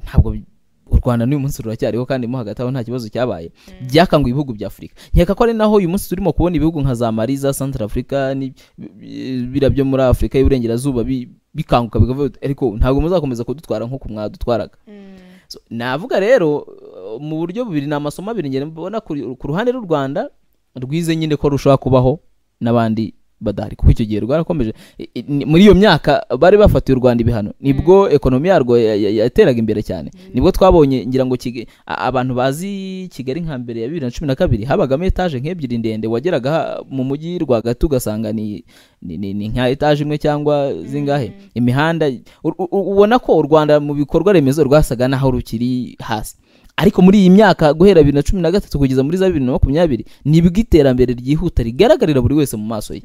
ntabwo bi- u rwanda n'uyu munsi ruracyariho kandi mo hagati aho nta kibazo cyabaye byakanguye ibihugu bya afurika nkeka ko ari naho uyu munsi turimo kubona ibihugu nka za mali za central africa ni- bi- bi- biriya byo muri afurika y'uburengerazuba bi- bikanguka bikavuga biti, ariko ntabwo muzakomeza kudutwara nk'uko mwadutwaraga So, navuga rero uh, mu buryo bubiri ni amasomo abiri ngenda mbona kuri- ku ruhande rw'u rwanda rwize nyine ko rushobora kubaho n'abandi badahari kuko icyo gihe rwarakomeje I- i- ni- muri iyo myaka bari bafatiye u rwanda ibihano nibwo ekonomi yarwo ya- ya- yateraga imbere cyane nibwo twabonye ngira ngo Kiga- a- abantu bazi kigali nka mbere ya bibiri na cumi na kabiri habagamo etaje nk'ebyiri ndende wageraga ha- mu mujyi rwagati ugasanga ni ni- ni ni nka etaje imwe cyangwa zingahe imihanda u- u- u- ubona ko u rwanda mu bikorwa remezo rwasaga n'aho rukiri hasi ariko muri iyi myaka guhera bibiri na cumi na gatatu kugeza muri za bibiri na makumyabiri nibwo iterambere ryihuta rigaragarira buri wese mu maso ye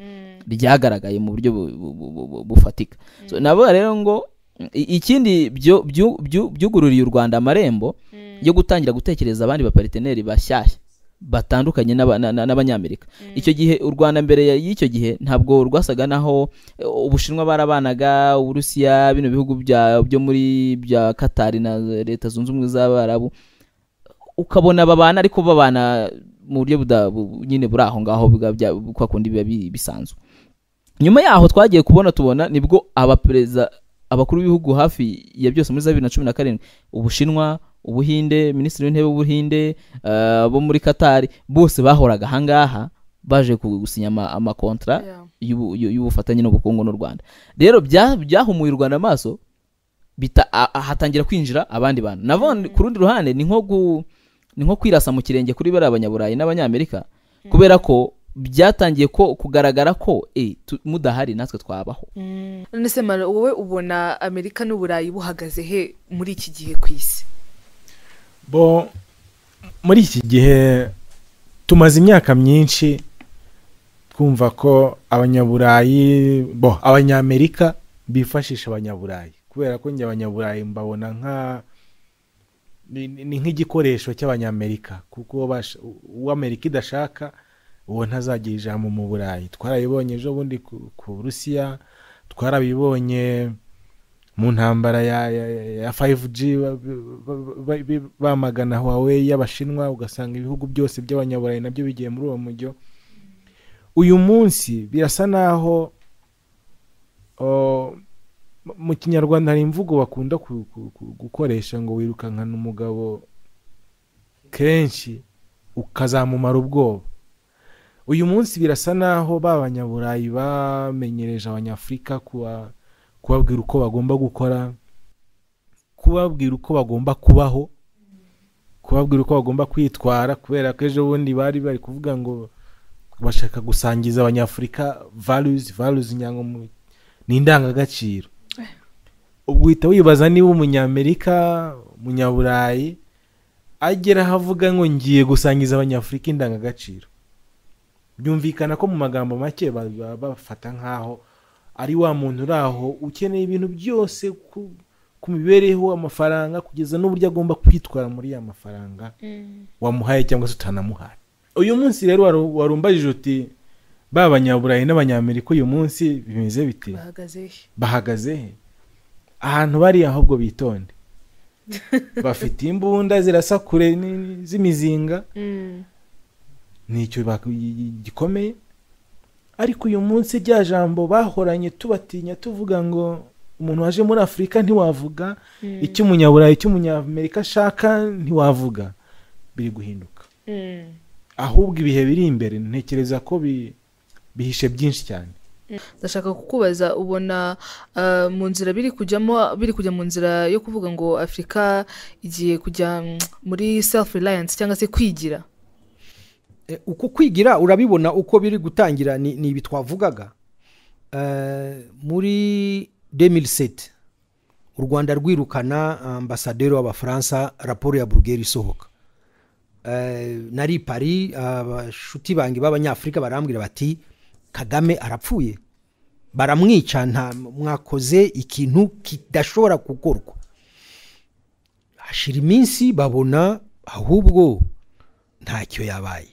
ryagaragaye mu buryo bu- bu- bu- bu- bu- bufatika So, navuga rero ngo i- ikindi byo- byu- byu- byugururiye u rwanda amarembo yo gutangira gutekereza abandi bapariteneri bashyashya batandukanye n'aba- na- na- n'abanyamerika icyo gihe u rwanda mbere ya- y'icyo gihe ntabwo rwasaga naho eh, ubushinwa barabanaga uburusiya bino bihugu bya- byo muri bya katari na leta zunze ubumwe z'abarabu ukabona babana ariko babana mu buryo buda- bu- nyine buri aho ngaho bwa- bya- kwa kundi biba bi- bisanzwe nyuma yaho twagiye kubona tubona nibwo abaperezida abakuru b'ibihugu hafi ya byose muri za bibiri na cumi na karindwi ubushinwa ubuhinde minisitiri w'intebe w'ubuhinde eh, bo muri katari bose bahoraga ahangaha baje ku- gusinya ama- amakontra Yeah. y'ubu- y'u- y'ubufatanye n'ubukungu n'u rwanda rero bya- byahumuye u rwanda amaso bita a- a- hatangira kwinjira abandi bantu navone ku rundi ruhande ni nko gu- ni nko kwirasa mu kirenge kuri bariya banyaburayi n'abanyamerika kubera ko byatangiye ko kugaragara ko eh, tu- mudahari natwe twabaho none se mara wowe ubona amerika n'uburayi buhagaze he muri iki gihe ku isi bo muri iki gihe tumaze imyaka myinshi twumva ko abanyaburayi bo abanyamerika bifashisha abanyaburayi kubera ko njye abanyaburayi mbabona nka ni- ni ni nk'igikoresho cy'abanyamerika kuko bash- uwo amerika idashaka uwo ntazagira ijambo mu burayi twarabibonye ejo bundi ku- ku burusiya twarabibonye mu ntambara ya, ya, ya- ya 5G ba- ba- ba- ba- bamagana Huawei y'Abashinwa ugasanga ibihugu byose by'abanyaburayi nabyo bigiye muri uwo mujyo uyu munsi birasa naho o, mu- mu kinyarwanda hari imvugo bakunda ku- ku- ku- gukoresha ngo wirukankana umugabo kenshi ukazamumara ubwoba uyu munsi birasa naho ba banyaburayi bamenyereje abanyafurika kuba kubabwira uko bagomba gukora kubabwira uko bagomba kubaho kubabwira uko bagomba kwitwara kubera ko ejo bundi bari bari kuvuga ngo bashaka gusangiza abanyafurika valuzi valuzi inyangamuntu ni indangagaciro ubwo uhita wibaza niba umunyamerika umunyaburayi agera aho avuga ngo ngiye gusangiza abanyafurika indangagaciro byumvikana ko mu magambo make ba- ba- bafata nk'aho ari wa muntu uri aho ukeneye ibintu byose ku, ku mibereho amafaranga kugeza n'uburyo agomba kwitwara muri ya mafaranga wamuhaye cyangwa se utanamuhaye uyu munsi rero waru- warumbajije uti ba banyaburayi n'abanyamerika uyu munsi bimeze bite bahagaze he bahagaze he ahantu bari ahubwo bitonde bafite imbunda zirasa kure ni- ni- z'imizinga ni icyo bak- gikomeye ariko uyu munsi rya jambo bahoranye tubatinya tuvuga ngo umuntu waje muri afurika ntiwavuga icyo umunyaburayi icyo umunyamerika ashaka ntiwavuga biri guhinduka ahubwo ibihe biri imbere ntekereza ko bi- bihishe byinshi cyane ndashaka kukubaza ubona ah, mu nzira biri kujyamo biri kujya mu nzira yo kuvuga ngo afurika igiye kujya mm, muri self reliance cyangwa se kwigira Eh, uku kwigira urabibona uko biri gutangira ni ni ibi twavugaga Eh, muri 2007 u rwanda rwirukana ambasaderi w'abafaransa raporo ya burugeri isohoka Eh, nari i paris abashuti bange b'abanyafurika barambwira bati kagame arapfuye baramwica nta mwakoze ikintu kidashobora gukorwa hashira iminsi babona ahubwo ntacyo yabaye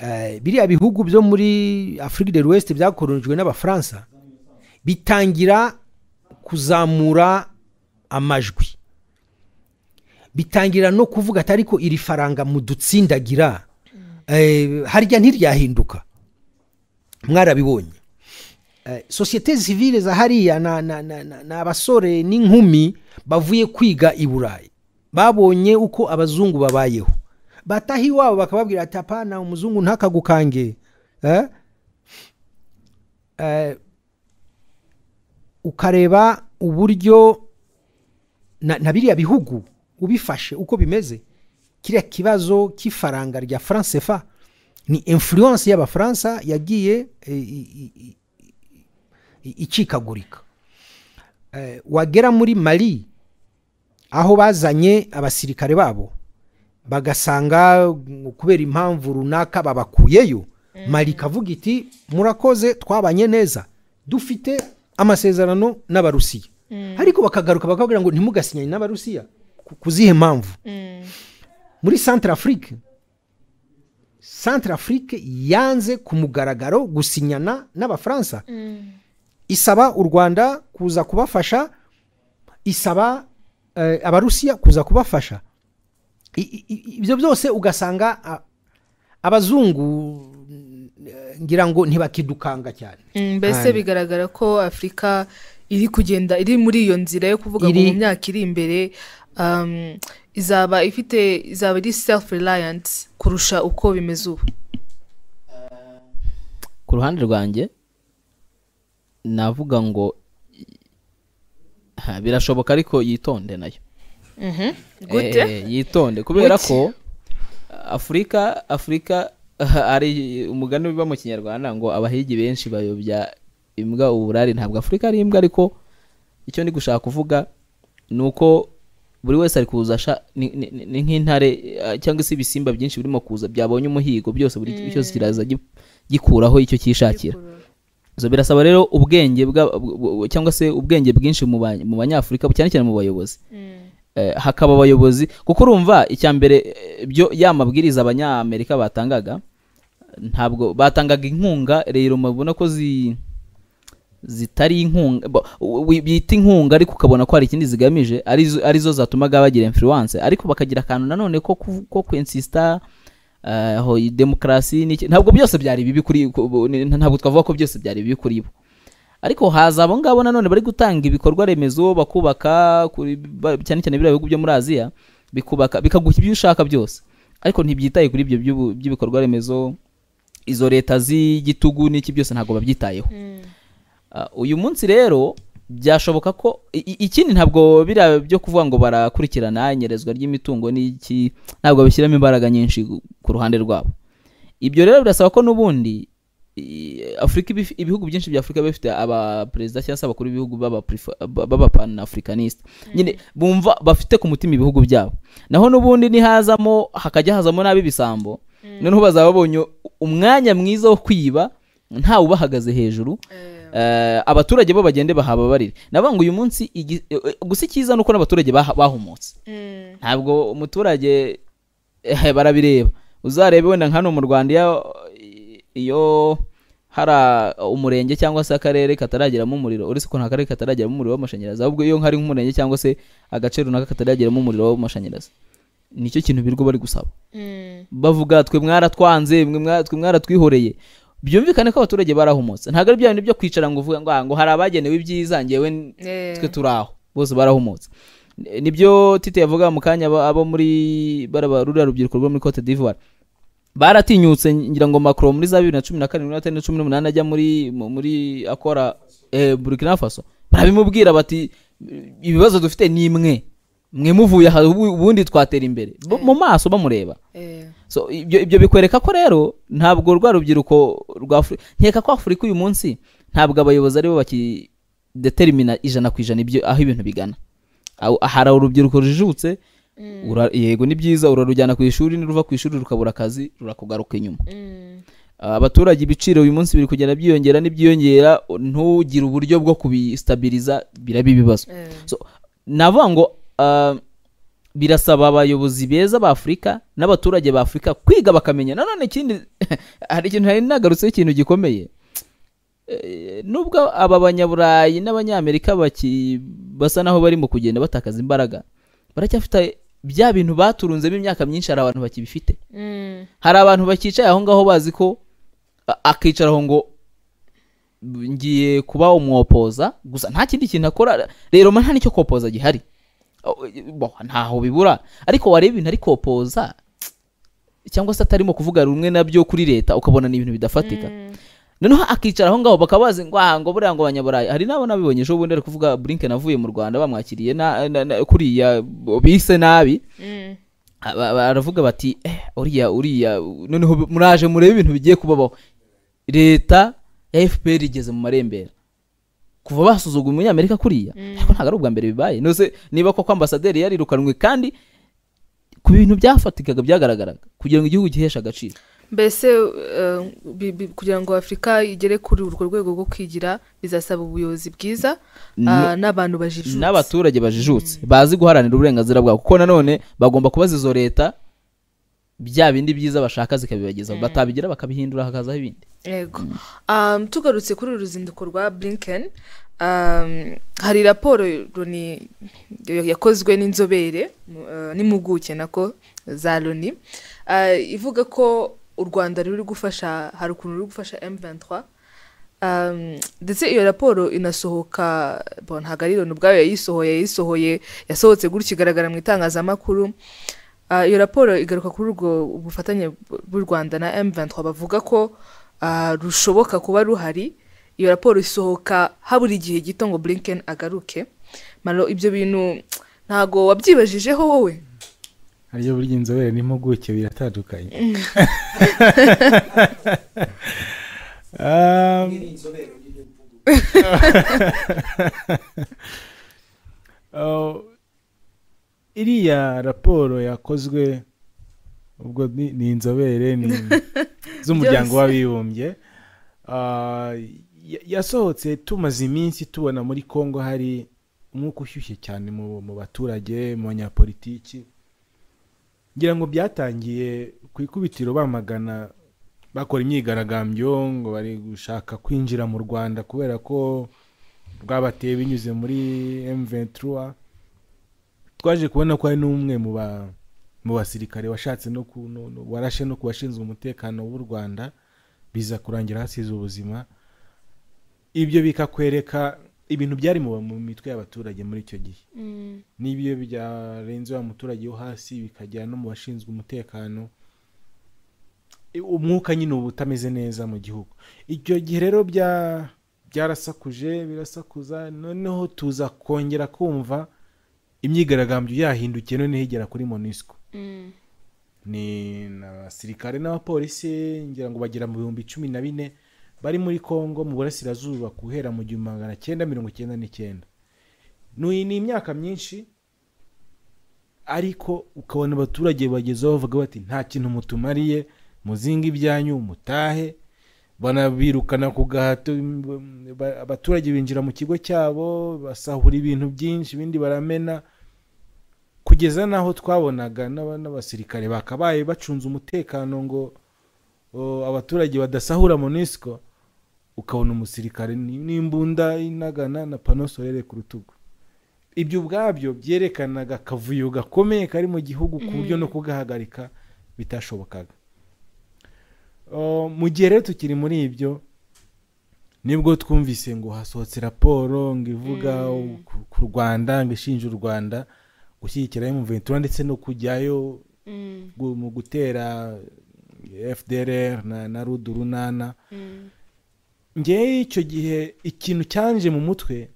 Eh, biriya bihugu byo muri afurika de l'ouest byakoronijwe n'abafaransa bitangira kuzamura amajwi bitangira no kuvuga ati ariko iri faranga mudutsindagira eh, harya ntiryahinduka mwarabibonye Eh, sosiyete zivile za hariya na- na- na- na- ni abasore n'inkumi bavuye kwiga i burayi babonye uko abazungu babayeho bataha iwabo bakababwira ati apana umuzungu ntakagukange eh? eh, ukareba uburyo na, na biriya bihugu ubifashe uko bimeze kiriya kibazo cy'ifaranga rya faransefa ni influence y'abafaransa yagiye eh, i- i- i- i- icikagurika Eh, wagera muri mali aho bazanye abasirikare babo bagasanga mm, kubera impamvu runaka babakuyeyo mari ikavuga iti murakoze twabanye neza dufite amasezerano n'abarusiya ariko bakagaruka bakabwira ngo ntimugasinyane n'abarusiya ku- ku zihe mpamvu muri centre afrique centre afrique yanze ku mugaragaro gusinyana n'abafaransa isaba u rwanda kuza kubafasha isaba eh, abarusiya kuza kubafasha I- i- i- ibyo byose ugasanga a- abazungu eh, ngira ngo ntibakidukanga cyane Mm, mbese Kandi- bigaragara ko afurika iri kugenda iri muri iyo nzira yo kuvuga ngo Iri- mu myaka iri imbere um, izaba ifite izaba iri self reliance kurusha uko bimeze ubu ku ruhande rwanjye navuga ngo ha, birashoboka ariko yitonde nayo gute Eh, yitonde kubera Gute? ko afurika afurika hari umugani uba mu kinyarwanda ngo abahigi benshi bayobya imbwa uburari ntabwo afurika ari imbwa ariko icyo ndi gushaka kuvuga ni uko buri wese ari kuza asha- ni- ni ni- ni nk'intare eh, cyangwa se ibisimba byinshi birimo kuza byabonye umuhigo byose buri cyose kiraza gi- gikuraho icyo cyishakira so birasaba rero ubwenge bwa- bu- bu- cyangwa se ubwenge bwinshi mu ba- mu banyafurika cyane cyane mu bayobozi Eh, hakaba abayobozi kuko urumva icya mbere eh, byo ya mabwiriza abanyamerika batangaga ntabwo batangaga inkunga rero mubona ko zi zitari inkunga bo- u- u- bita inkunga ariko ukabona ko hari ikindi zigamije arizo arizo zatumaga bagira influence ariko bakagira akantu nanone ko ku- ko kwensista aho demokarasi n'iki ntabwo byose byari bibi kuri ku- ni- ntabwo twavuga ko byose byari bibi kuri bo ariko haza abo ngabo nanone bari gutanga ibikorwa remezo bakubaka kuri- ba- cyane cyane biriya bihugu byo muri aziya bikubaka bikaguha ibyo ushaka byose ariko ntibyitaye kuri ibyo by'ubu- by'ibikorwa remezo izo leta z'igitugu n'iki byose ntabwo babyitayeho Ah, uyu munsi rero byashoboka ko i- i- ikindi ntabwo biriya byo kuvuga ngo barakurikirana inyerezwa ry'imitungo n'iki ntabwo babishyiramo imbaraga nyinshi ku- ku ruhande rwabo ibyo rero birasaba ko n'ubundi i- afurika ibi- ibihugu byinshi bya afurika biba bifite abaperezida cyangwa se abakuru b'ibihugu b'abapanafurikanisita nyine bumva bafite ku mutima ibihugu byabo naho n'ubundi nihazamo hakajya hazamo n'ab'ibisambo noneho bazaba babonye umwanya mwiza wo kwiba ntawe ubahagaze hejuru Eh, abaturage bo bagende bahababarire navuga ngo uyu munsi igi- eh, eh, gusa icyiza ni uko n'abaturage baha- bahumutse ntabwo umuturage eh, barabireba uzarebe wenda nka hano mu rwanda iyo- iyo hari a- umurenge cyangwa se akarere katarageramo umuriro uretse ko nta karere katarageramo umuriro w'amashanyarazi ahubwo iyo hari nk'umurenge cyangwa se agace runaka katarageramo umuriro w'amashanyarazi nicyo kintu birirwa bari gusaba bavuga twe mwaratwanze mwe mwa- twe mwaratwihoreye byumvikane ko abaturage barahumutse ntabwo ari bya bintu byo kwicara ngo uvuga ngo "Ah, ngo hari abagenewe ibyiza ngewe n- Eh. twe turi aho bose barahumutse Ni- nibyo tite yavuga mu kanya abo- abo muri baraba- ruriya rubyiruko rwo muri cote d'ivoire baratinyutse ngira ngo macron muri za bibiri na cumi na karindwi na na cumi n'umunani ajya muri mu- muri akora eh, burkina faso barabimubwira bati ibibazo dufite ni mwe mwe muvuye aha ubu- ubundi twatera imbere Bo- mu maso bamureba Eh, so ibyo ibyo bikwereka ko rero ntabwo rwa rubyiruko rwa afurika nkeka ko afurika uyu munsi ntabwo abayobozi aribo bakideterimina ijana ku ijana ibyo aho ibintu bigana Aho- hari urubyiruko rujijutse ura- yego ni byiza urarujyana ku ishuri niruva ku ishuri rukabura akazi rurakugaruka inyuma abaturage ibiciro uyu munsi biri kugenda byiyongera n'ibyiyongera ntugire uburyo bwo kubistabiriza biraba ibibazo so navuga ngo ah, birasaba abayobozi beza ba afurika n'abaturage ba afurika kwiga bakamenya nanone ikindi hari ikintu nari nagarutseho ikintu gikomeye Eh, nubwo aba banyaburayi n'abanyamerika baki basa naho barimo kugenda batakaza imbaraga baracyafite bya bintu baturunzemo imyaka myinshi hari abantu bakibifite hari abantu bakicaye aho ngaho bazi ko a- akicaraho ngo "B- ngiye kuba umwopoza gusa nta kindi kintu akora rero ma nta n'icyo kopoza gihari Oh, eh, bo, ntaho bibura ariko wareba ibintu ari kopoza cyangwa se atarimo kuvuga rumwe nabyo kuri leta ukabona ni ibintu bidafatika noneho akicara aho ngaho bakaba bazi ngo aha ngo buriya ngo abanyaburayi hari n'abo nabibonye ejo bundi ari kuvuga blinken avuye mu rwanda bamwakiriye na, na, na, kuriya bise nabi Aba- baravuga bati "Eh, uriya uriya noneho muraje murebe ibintu bigiye kubabaho leta ya fpr igeze mu marembera kuva basuzuguye umunyamerika kuriya ariko ntabwo ari ubwa mbere bibaye nose niba koko ambasaderi yarirukanwe kandi ku bintu byafatikaga byagaragaraga kugira ngo igihugu giheshe agaciro mbese eh, bi- bi- kugira ngo afurika igere kuri urwo rwego rwo kwigira bizasaba ubuyobozi bwiza ah, n'abantu bajijutse n'abaturage bajijutse bazi guharanira uburenganzira bwabo kuko nanone bagomba kubaza izo leta bya bindi byiza bashaka zikabibagezaho batabigira bakabihindura hakazaho ibindi yego Um, tugarutse kuri uru ruzinduko rwa blinken um, hari raporo Loni yakozwe n'inzobere mu- eh, n'impuguke nako za loni Ah, ivuga ko u rwanda ruri gufasha hari ukuntu ruri gufasha m23 Um, ndetse iyo raporo inasohoka bon, ntabwo ari loni ubwayo yayisohoye yayisohoye yasohotse gutya igaragara mu itangazamakuru Ah, iyo raporo igaruka kuri ubwo bufatanye bw'u rwanda na m23 bavuga ko ah, rushoboka kuba ruhari iyo raporo isohoka habura igihe gito ngo blinken agaruke Malo, ibyo bintu ntago wabyibajijeho wowe ariyo burya inzobere n'impuguke biratandukanye Um, Oh, iriya raporo yakozwe ubwo ni ni inzobere ni z'umuryango Byose. w'abibumbye Ah, ya- yasohotse tumaze iminsi tubona muri congo hari umwuka ushyushye cyane mu mu baturage mu banyapolitiki ngira ngo byatangiye ku ikubitiro bamagana bakora imyigaragambyo ngo bari gushaka kwinjira mu rwanda kubera ko rwabateye binyuze muri m23 twaje kubona ko hari n'umwe mu ba mu basirikare washatse no ku no- no- warashe no ku bashinzwe umutekano w'u rwanda biza kurangira hasize ubuzima ibyo bikakwereka ibintu byari mu mu mitwe y'abaturage muri icyo gihe n'ibiyo byarenze wa muturage wo hasi bikagera no mu bashinzwe umutekano I- umwuka nyine uba utameze neza mu gihugu icyo gihe rero bya byarasakuje birasakuza noneho tuza kongera kumva imyigaragambyo yahindukiye noneho igera kuri monisco ni abasirikare n'abapolisi ngira ngo bagera mu bihumbi cumi na bine bari muri congo mu burasirazuba guhera mu gihumbi magana cyenda mirongo icyenda n'icyenda ni ni imyaka myinshi ariko ukabona abaturage bagezeho bavuga bati nta kintu mutumariye muzinga ibyanyu mutahe banabirukana ku gahato mm, ba- abaturage binjira mu kigo cyabo basahura ibintu byinshi ibindi baramena kugeza n'aho twabonaga n'aba- n'abasirikare bakabaye bacunze umutekano ngo o, abaturage badasahura monisco ukabona umusirikare ni- n'imbunda inagana na pano solere ku rutugu ibyo ubwabyo byerekanaga akavuyo gakomeye kari mu gihugu ku buryo no kugahagarika bitashobokaga O, mu gihe rero tukiri muri ibyo nibwo twumvise ngo hasohotse raporo ngo ivuga ku- ku rwanda ngo ishinja u rwanda gushyigikira M23 ndetse no kujyayo gu- mu gutera fdrr na, na rudu runana ngewe icyo gihe ikintu cyanje mu mutwe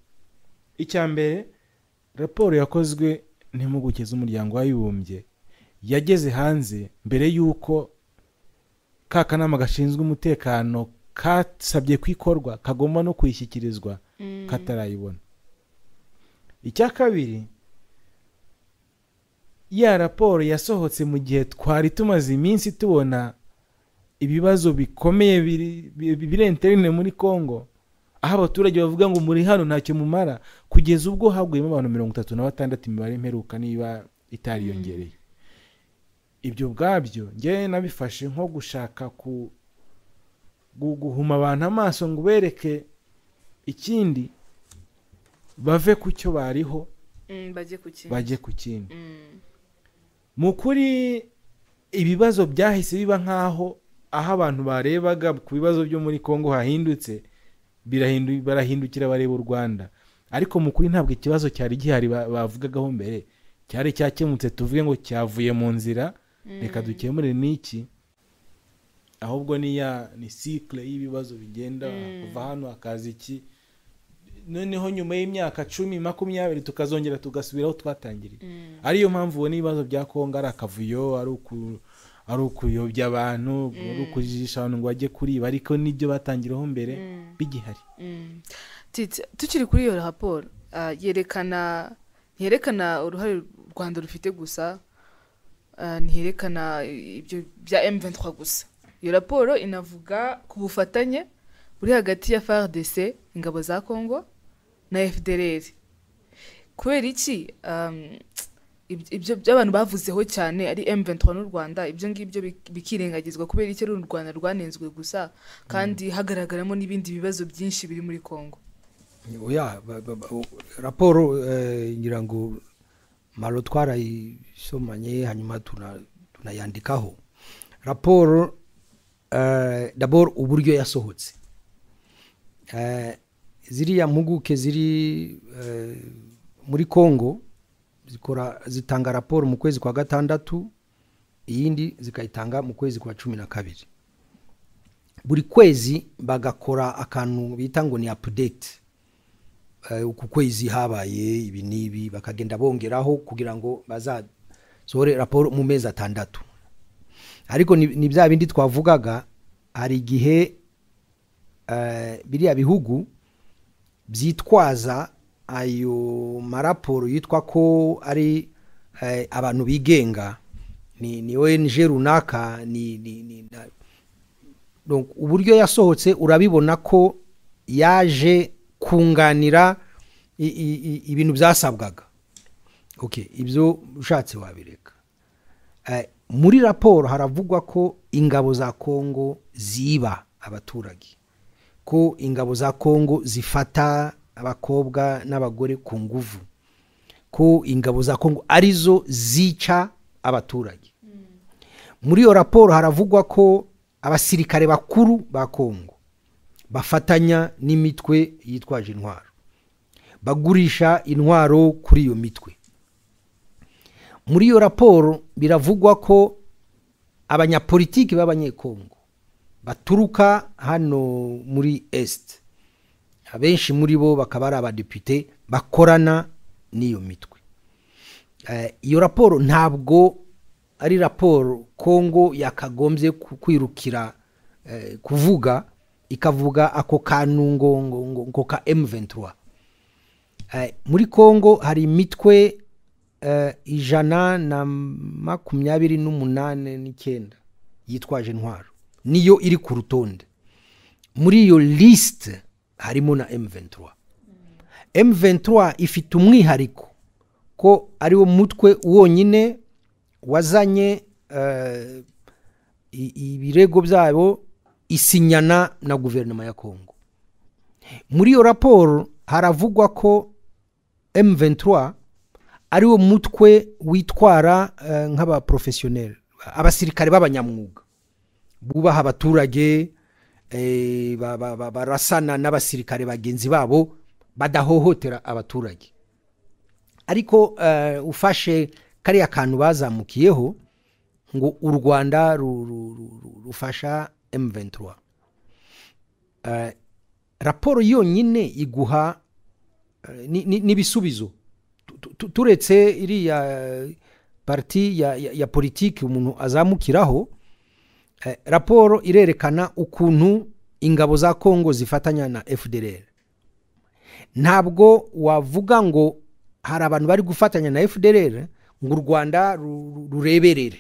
icya mbere raporo yakozwe n'impuguke z'umuryango w'abibumbye yageze hanze mbere y'uko ka kanama gashinzwe umutekano kasabye ko ikorwa kagomba no kuyishyikirizwa katarayibona icya kabiri ya raporo yasohotse mu gihe twari tumaze iminsi tubona ibibazo bikomeye biri- bi- bi- biri interine muri congo aho abaturage bavuga ngo muri hano ntacyo mumara kugeza ubwo haguyemo abantu mirongo itatu na batandatu imibare mperuka niba itariyongereye ibyo ubwabyo ngewe nabifashe nko gushaka ku gu- guhuma abantu amaso ngo ubereke ikindi bave ku cyo bariho bajye ku kintu bajye ku kindi mu kuri ibibazo byahise biba nk'aho aho abantu barebaga ku bibazo byo muri congo hahindutse birahindu- barahindukira bareba u rwanda ariko mu kuri ntabwo ikibazo cyari gihari ba- bavugagaho mbere cyari cyakemutse tuvuge ngo cyavuye mu nzira reka dukemure n'iki ahubwo ni ya ni sikle y'ibibazo bigenda kuva hano hakaza iki noneho nyuma y'imyaka cumi makumyabiri tukazongera tugasubira aho twatangiriye ariyo mpamvu ubona ibibazo bya kongo ari akavuyo ari uku ari ukuyobya abantu ari ukujijisha abantu ngo bajye kuriba ariko n'ibyo batangiraho mbere bigihari Titi, tukiri kuri iyo raporo ah, yerekana ntiyerekana uruhare u rwanda rufite gusa ah, ntiyerekana ibyo bya m23 gusa iyo raporo inavuga ku bufatanye buri hagati ya frdc ingabo za congo na fdrr kubera iki um, ib- ibyo by'abantu bavuzeho cyane ari m23 n'u rwanda ibyo ngibyo bik- bikirengagizwa kubera iki ari u rwanda rwanenzwe gusa kandi hagaragaramo n'ibindi bibazo byinshi biri muri congo oya ba- ba- ba- o- raporo eh, ngira ngo maro twarayisomanye hanyuma tuna- tunayandikaho raporo eh, dabor uburyo yasohotse Eh, ziriya mpuguke ziri eh, muri congo zikora zitanga raporo mu kwezi kwa gatandatu iyindi zikayitanga mu kwezi kwa cumi na kabiri buri kwezi bagakora akantu bita ngo ni update Eh, uku kwezi habaye ibi n'ibi bakagenda bongeraho kugira ngo bazasohore raporo mu mezi atandatu ariko ni ni bya bindi twavugaga hari igihe eh, biriya bihugu byitwaza ayo maraporo yitwa ko ari eh, abantu bigenga ni ni ONG runaka ni ni ni na- Donc, uburyo yasohotse urabibona ko yaje kunganira i- i- i- ibintu byasabwaga okay ibyo ushatse wabireka Eh, muri raporo haravugwa ko ingabo za kongo ziba abaturage ko ingabo za kongo zifata abakobwa n'abagore ku nguvu ko ingabo za kongo arizo zica abaturage muri iyo raporo haravugwa ko abasirikare bakuru ba kongo bafatanya n'imitwe yitwaje intwaro bagurisha intwaro kuri iyo mitwe muri iyo raporo biravugwa ko abanyapolitiki b'abanyekongo baturuka hano muri esite abenshi muri bo bakaba ari abadepite bakorana n'iyo mitwe Eh, iyo raporo ntabwo ari raporo kongo yakagombye ku- kwirukira eh, kuvuga ikavuga ako kantu ngo ngo ngo ngo ka M23 Eh, muri kongo hari imitwe eh, ijana na makumyabiri n'umunane n'icyenda yitwaje intwaro niyo iri ku rutonde muri iyo lisite harimo na M23 M23 ifite umwihariko ko ari wo mutwe wonyine wazanye eh, i- ibirego byabo isinyana na guverinoma ya kongo muri iyo raporo haravugwa ko M23 ari wo mutwe witwara eh, nk'abaprofesiyoneri abasirikare b'abanyamwuga bubaha abaturage eh, ba- ba- ba- barasana n'abasirikare bagenzi babo badahohotera abaturage ariko eh, ufashe kariya kantu bazamukiyeho ngo u rwanda ru- ru- ru- ru- rufasha M23 Eh, raporo yonyine iguha eh, ni- ni- n'ibisubizo Tu- tu- tu- turetse iriya eh, parti ya, ya, ya politiki umuntu azamukiraho eh, raporo irerekana ukuntu ingabo za kongo zifatanya na fdr ntabwo wavuga ngo hari abantu bari gufatanya na fdr ngo u rwanda ru- ru- rureberere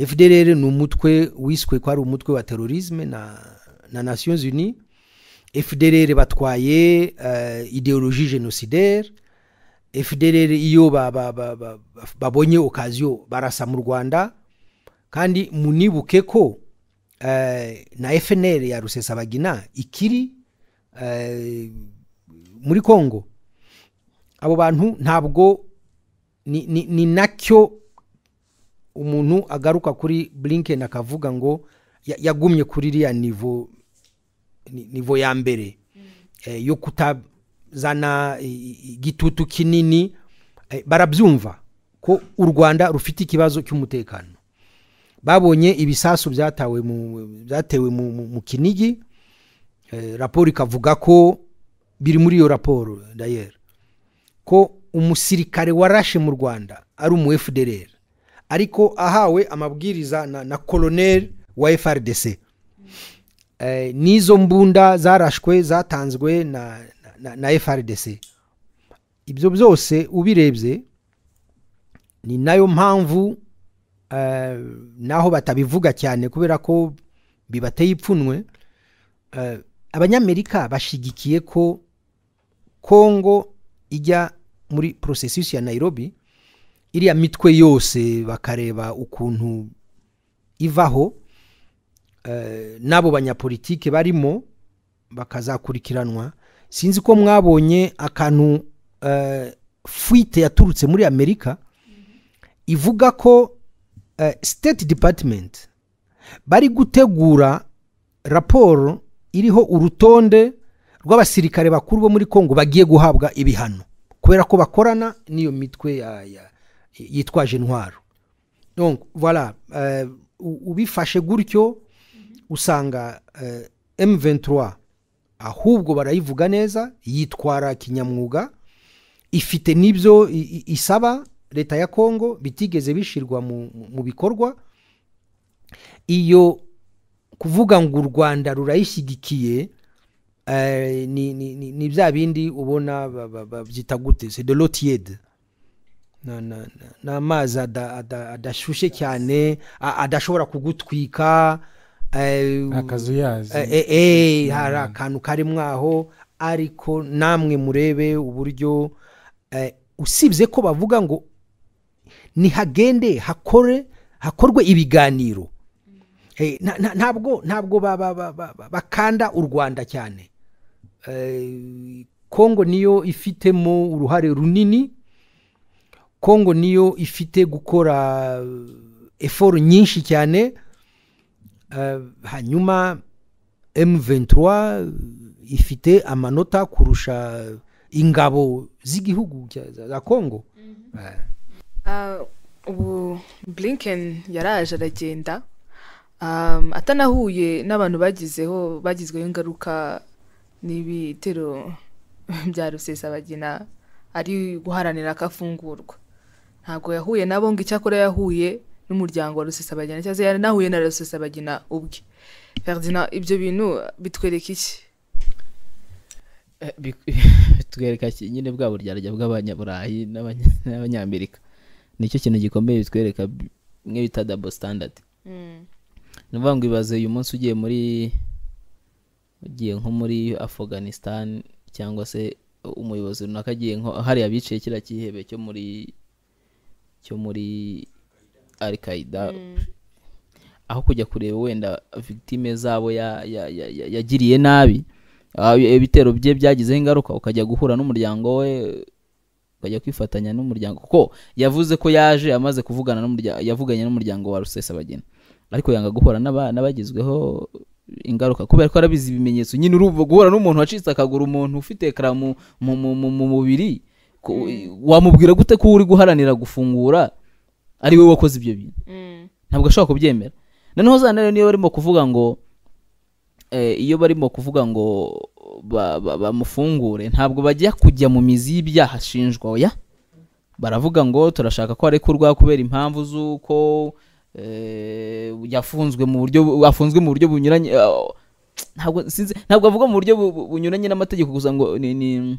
fdr ni umutwe wiswe ko ari umutwe wa terorisme na, na nations unies fdr batwaye uh, ideologie genocidaire fdr iyo ba- ba- ba- ba- ba- babonye okaziyo barasa mu rwanda kandi munibuke ko eh, na fnr ya rusesabagina ikiri eh, muri congo abo bantu ntabwo ni, ni, ni nacyo umuntu agaruka kuri blinken akavuga ngo ya- yagumye kuri iriya nivo ni- nivo ya mbere eh, yo kutazana i- i- igitutu kinini eh, barabyumva ko u rwanda rufite ikibazo cy'umutekano babonye ibisasu byatawe mu, byatewe mu, mu, mu kinigi eh, raporo ikavuga ko biri muri iyo raporo dayeri ko umusirikare warashe mu rwanda ari umu fdr ariko ahawe amabwiriza na, na koloneli wa frdc eh, n'izo mbunda zarashwe zatanzwe na, na, na frdc ibyo byose ubirebye ni nayo mpamvu eh, naho batabivuga cyane kubera ko bibateye ipfunwe eh, abanyamerika bashigikiye ko kongo ijya muri porosesisi ya nairobi iriya mitwe yose bakareba ukuntu ivaho eh, n'abo banyapolitike barimo bakazakurikiranwa sinzi ko mwabonye akantu eh, fuite yaturutse muri amerika ivuga ko eh, state department bari gutegura raporo iriho urutonde rw'abasirikare bakuru bo muri congo bagiye guhabwa ibihano kubera ko bakorana n'iyo mitwe ya, ya, yitwaje intwaro donc voilà eh, u- ubifashe gutyo usanga eh, M23 ahubwo barayivuga neza yitwara kinyamwuga ifite n'ibyo i- i- isaba leta ya Kongo bitigeze bishyirwa mu- mu- mu bikorwa iyo kuvuga ngo u Rwanda rurayishyigikiye eh, ni- ni ni- ni bya bindi ubona ba- ba- ba- byita gute c'est de l'eau tiède Na- na- na- ni amazi ada- ada- adashyushye cyane a- adashobora kugutwika eh, akazuyazi Eh, eh, eh, hari akantu karimo aho ariko namwe murebe uburyo eh, usibye ko bavuga ngo nihagende hakore hakorwe ibiganiro Eh, nta- nta- ntabwo ntabwo ba- ba- ba- ba- ba- bakanda u rwanda cyane Eh, kongo niyo ifitemo uruhare runini kongo niyo ifite gukora eh, effort nyinshi cyane Eh, hanyuma M23 ifite amanota kurusha ingabo z'igihugu cya- za za Kongo Eh, Ah, ubu blinken yaraje aragenda Um, atanahuye n'abantu bagizeho bagizweho ingaruka n'ibitero bya rusesabagina ari guharanira ko afungurwa ntabwo yahuye nabo ngo icyakora yahuye n'umuryango wa rusesabagina cyangwa se yaranahuye na rusesabagina ubwe ferdinand ibyo bintu bitwereka iki Eh, bik- bitwereka ki- nyine bwa buryarya bw'abanyaburayi n'abanya- n'abanyamerika nicyo kintu gikomeye bitwereka bi- mwe bita double standard ni ukuvuga ngo ibaze uyu munsi ugiye muri ugiye nko muri afghanistan cyangwa se umuyobozi runaka agiye nko hariya biciye kiriya cyihebe cyo muri cyo muri al qaida aho kujya kureba wenda victime zabo ya- ya- ya- ya- yagiriye nabi ah, ibitero bye byagizeho ingaruka ukajya guhura n'umuryango we ukajya kwifatanya n'umuryango kuko yavuze ko yaje amaze kuvugana n'umuryango yavuganye n'umuryango wa rusesabagina ariko yanga guhura n'aba- n'abagizweho ingaruka kubera ko arabizi ibimenyetso nyine urumva guhura n'umuntu wacitse akaguru umuntu ufite ekara mu mu- mu- mu- mu mubiri ko- wamubwira gute ko uri guharanira gufungura ari we wakoze ibyo bintu ntabwo ashobora kubyemera noneho za ntare niyo barimo kuvuga ngo eh, iyo barimo kuvuga ngo ba- ba- bamufungure ntabwo bajya kujya mu mizi y'ibyaha ashinjwa oya baravuga ngo turashaka ko arekurwa kubera impamvu z'uko eh, yafunzwe mu buryo afunzwe mu buryo bunyuranye ah, ntabwo sinzi ntabwo avuga mu buryo bu- bu- bunyuranye n'amategeko gusa ngo ni, ni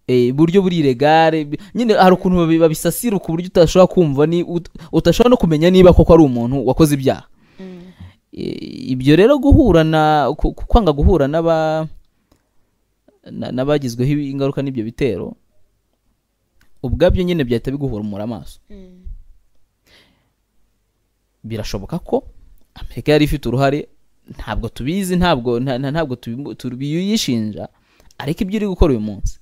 eh, buryo buri iregare bi- nyine hari ukuntu babi- babisasira ku buryo utashobora kumva ni ut- utashobora no kumenya niba koko ari umuntu wakoze ibyaha Eh, ibyo rero guhura na ku- ku- kwanga guhura n'aba na- n'abagizweho ibi- ingaruka n'ibyo bitero ubwabyo nyine byahita biguhumura amaso birashoboka ko amerika yari ifite uruhare ntabwo tubizi ntabwo nta- nta- ntabwo tubimu- tubiyishinja ariko ibyo iri gukora uyu munsi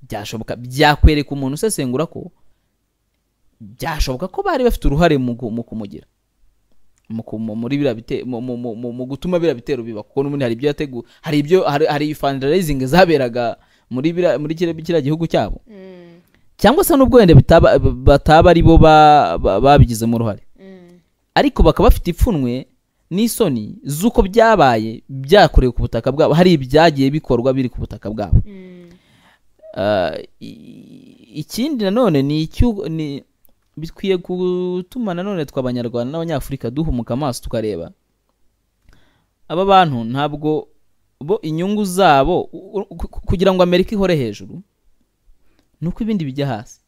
byashoboka byakwereka umuntu usesengura ko byashoboka ko bari bafite uruhare mu gu- mu kumugira mu ku- mu- muri biriya bite- mu- mu- mu- mu- mu gutuma biriya bitero biba kuko n'ubundi hari ibyo yateguye hari ibyo hari hari fundraising zaberaga muri biriya- muri kiriya kiriya gihugu cyabo cyangwa se n'ubwo wenda bitaba- bataba ari bo ba- ba- babigizemo uruhare ariko bakaba bafite ipfunwe n'isoni z'uko byabaye byakorewe ku butaka bwabo hari ibyagiye bikorwa biri ku butaka bwabo Ah, i- ikindi nanone ni icyu- ni bikwiye gutuma nanone twe abanyarwanda n'abanyafurika duhumuka amaso tukareba aba bantu ntabwo bo inyungu zabo u- u- ku- kugira ngo amerika ihore hejuru ni uko ibindi bijya hasi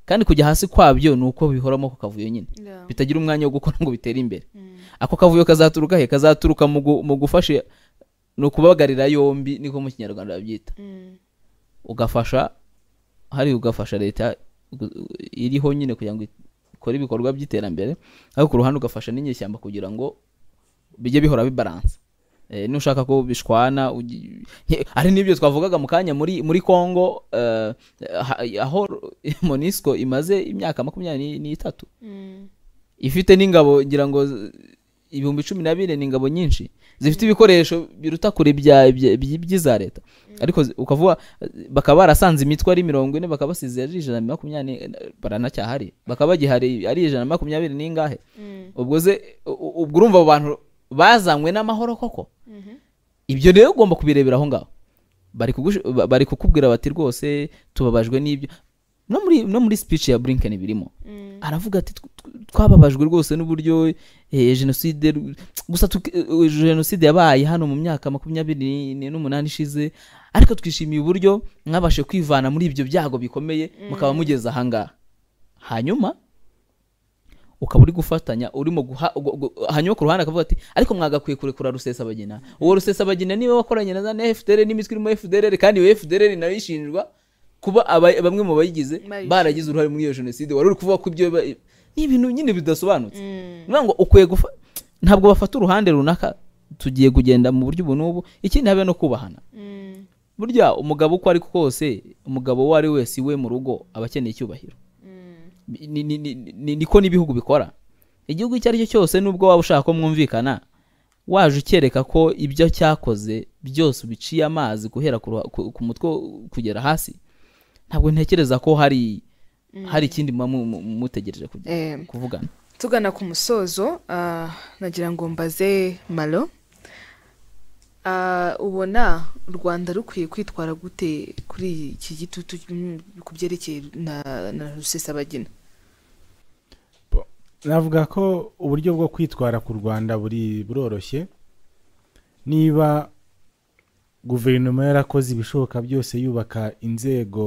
kandi kujya hasi kwabyo ni uko bihoramo ku kavuyo nyine Yeah. bitagira umwanya wo gukora ngo bitere imbere ako kavuyo kazaturuka he kazaturuka mu gu- mu gufasha ni ukubagarira yombi niko mu kinyarwanda babyita ugafasha hari ugafasha leta gu- iriho nyine kugira ngo ikore ibikorwa by'iterambere ariko ku ruhande ugafasha n'inyeshyamba kugira ngo bijye bihora bibaransa Eh, nushaka ko bishwana ugi- nke- ari n'ibyo twavugaga mu kanya muri muri congo eh, ha- aho monisco imaze imyaka makumyabiri n'itatu ifite n'ingabo ngira ngo z- ibihumbi cumi na bine ni ingabo nyinshi zifite ibikoresho biruta kure ibya- ibya- ibya- by'iza leta ariko zi- ukavuga eh, bakaba barasanze imitwe ari mirongo ine bakabasize ari ijana na makumyabiri n'ine, eh, baranacyahari bakaba bagihari ari ijana na makumyabiri n'ingahe ubwo ze u- u- ubwo urumva abo bantu bazanywe n'amahoro koko ibyo rero ugomba kubirebera aho ngaho bari kugush- ba- bari kukubwira bati rwose tubabajwe n'ibyo no muri no muri speech ya Blinken birimo aravuga ati "Tw- tw- twababajwe rwose n'uburyo eh, jenoside ru- gusa tuki- eh, jenoside yabaye hano mu myaka makumyabiri ni- n'umunani ishize ariko twishimiye uburyo mwabashe kwivana muri ibyo byago bikomeye mukaba mugeze ahangaha hanyuma ukaba uri gufatanya urimo guha gu- gu- hanyuma ku ruhande akavuga ati ariko mwagakwiye kurekura rusesabagina uwo rusesabagina niba wakoranye na za fdr n'imitwe irimo fdr kandi iyo fdr nayo ishinjwa kuba aba- bamwe mu bayigize Bayigize. baragize uruhare muri iyo jenoside wari uri kuvuga ko ibyo ba- ni ibintu nyine bidasobanutse ni ngo ukwiye gufa ntabwo bafata uruhande runaka tugiye kugenda mu buryo ubu n'ubu ikindi habe no kubahana burya umugabo uko ari ko kose umugabo uwo ari we wese iwe mu rugo aba akeneye icyubahiro ni- ni- ni- ni- niko n'ibihugu bikora igihugu icyo ari cyo cyose nubwo waba ushaka ko mwumvikana waje ukereka ko ibyo cyakoze byose ubiciye amazi guhera ku ruha- ku- ku mutwe kugera hasi ntabwo ntekereza ko hari hari ikindi muba mu- mu- mutegereje kujya- Eh, kuvugana tugana ku musozo ah, nagira ngo mbaze malo Ah, ubona u rwanda rukwiye kwitwara gute kuri iki gitutu mm, ku byerekeye na na rusesabagina navuga ko uburyo bwo kwitwara ku rwanda buri buroroshye niba guverinoma yarakoze ibishoboka byose yubaka inzego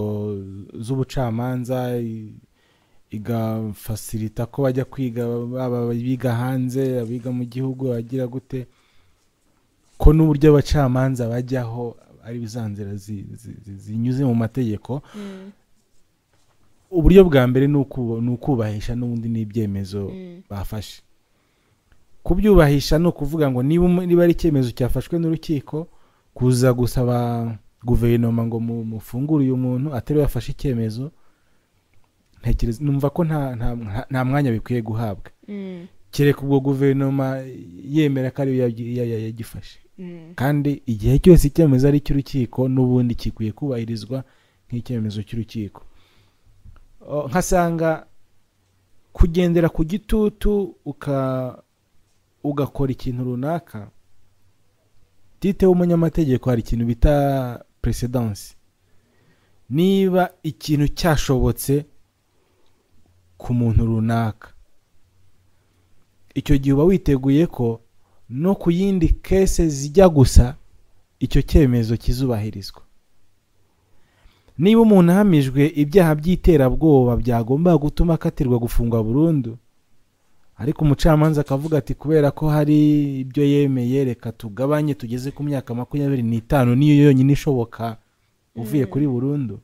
z'ubucamanza i- igafasirita ko bajya kwiga baba abiga hanze abiga mu gihugu agira gute ko n'uburyo abacamanza bajyaho ari za nzira zi- zi- zi- zinyuze mu mategeko uburyo bwa mbere ni uku- ni ukubahisha n'ubundi n'ibyemezo bafashe kubyubahisha ni ukuvuga ngo niba umu- niba ari icyemezo cyafashwe n'urukiko kuza gusaba guverinoma ngo mu- mufungure uyu muntu atari yafashe icyemezo ntekereza numva ko nta nta- nta- nta mwanya bikwiye guhabwa kereka ubwo guverinoma yemera ko ariyo yabyi- ya- ya- yagifashe kandi igihe cyose icyemezo ari icy'urukiko n'ubundi gikwiye kubahirizwa nk'icyemezo cy'urukiko O, nkasanga kugendera ku gitutu uka ugakora ikintu runaka tite w'umunyamategeko hari ikintu bita peresedansi niba ikintu cyashobotse ku muntu runaka icyo gihe uba witeguye ko no ku yindi kese zijya gusa icyo cyemezo kizubahirizwa niba umuntu ahamijwe ibyaha by'iterabwoba byagomba gutuma akatirwa gufungwa burundu ariko umucamanza akavuga ati kubera ko hari ibyo yemeye reka tugabanye tugeze ku myaka makumyabiri n'itanu niyo yonyine ishoboka uvuye kuri burundu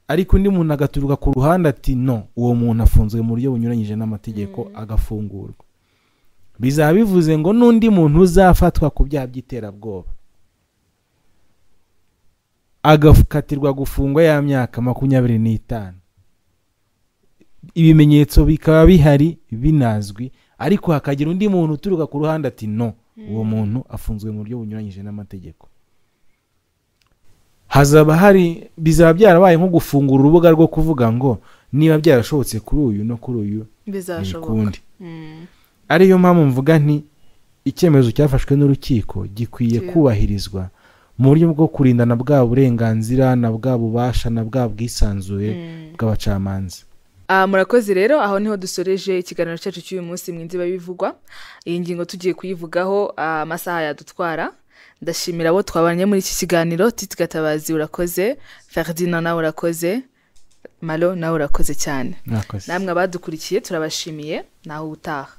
ariko undi muntu agaturuka ku ruhande ati no uwo muntu afunzwe mu buryo bunyuranyije n'amategeko agafungurwa bizaba bivuze ngo n'undi muntu uzafatwa ku byaha by'iterabwoba agakatirwa gufungwa ya myaka makumyabiri n'itanu ibimenyetso bikaba bihari binazwi ariko hakagira undi muntu uturuka ku ruhande ati no uwo muntu afunzwe mu buryo bunyuranyije n'amategeko hazaba hari bizaba byarabaye nko gufungura urubuga rwo kuvuga ngo niba byarashobotse kuri uyu no kuri uyu bizashoboka kundi ariyo mpamvu mvuga nti icyemezo cyafashwe n'urukiko gikwiye Yeah. kubahirizwa mu buryo bwo kurindana bwa burenganzira na bwa bubasha na bwa bwisanzure bw'abacamanza Ah, murakoze rero aho niho dusoreje ikiganiro cyacu cy'uyu munsi mu inziba y'ibivugwa iyi ngingo tugiye kuyivugaho ah, amasaha yadutwara ndashimira abo twabanye muri iki kiganiro titi gatabazi urakoze ferdinand nawe urakoze malo nawe urakoze cyane Mwakoze. namwe abadukurikiye turabashimiye naho utaha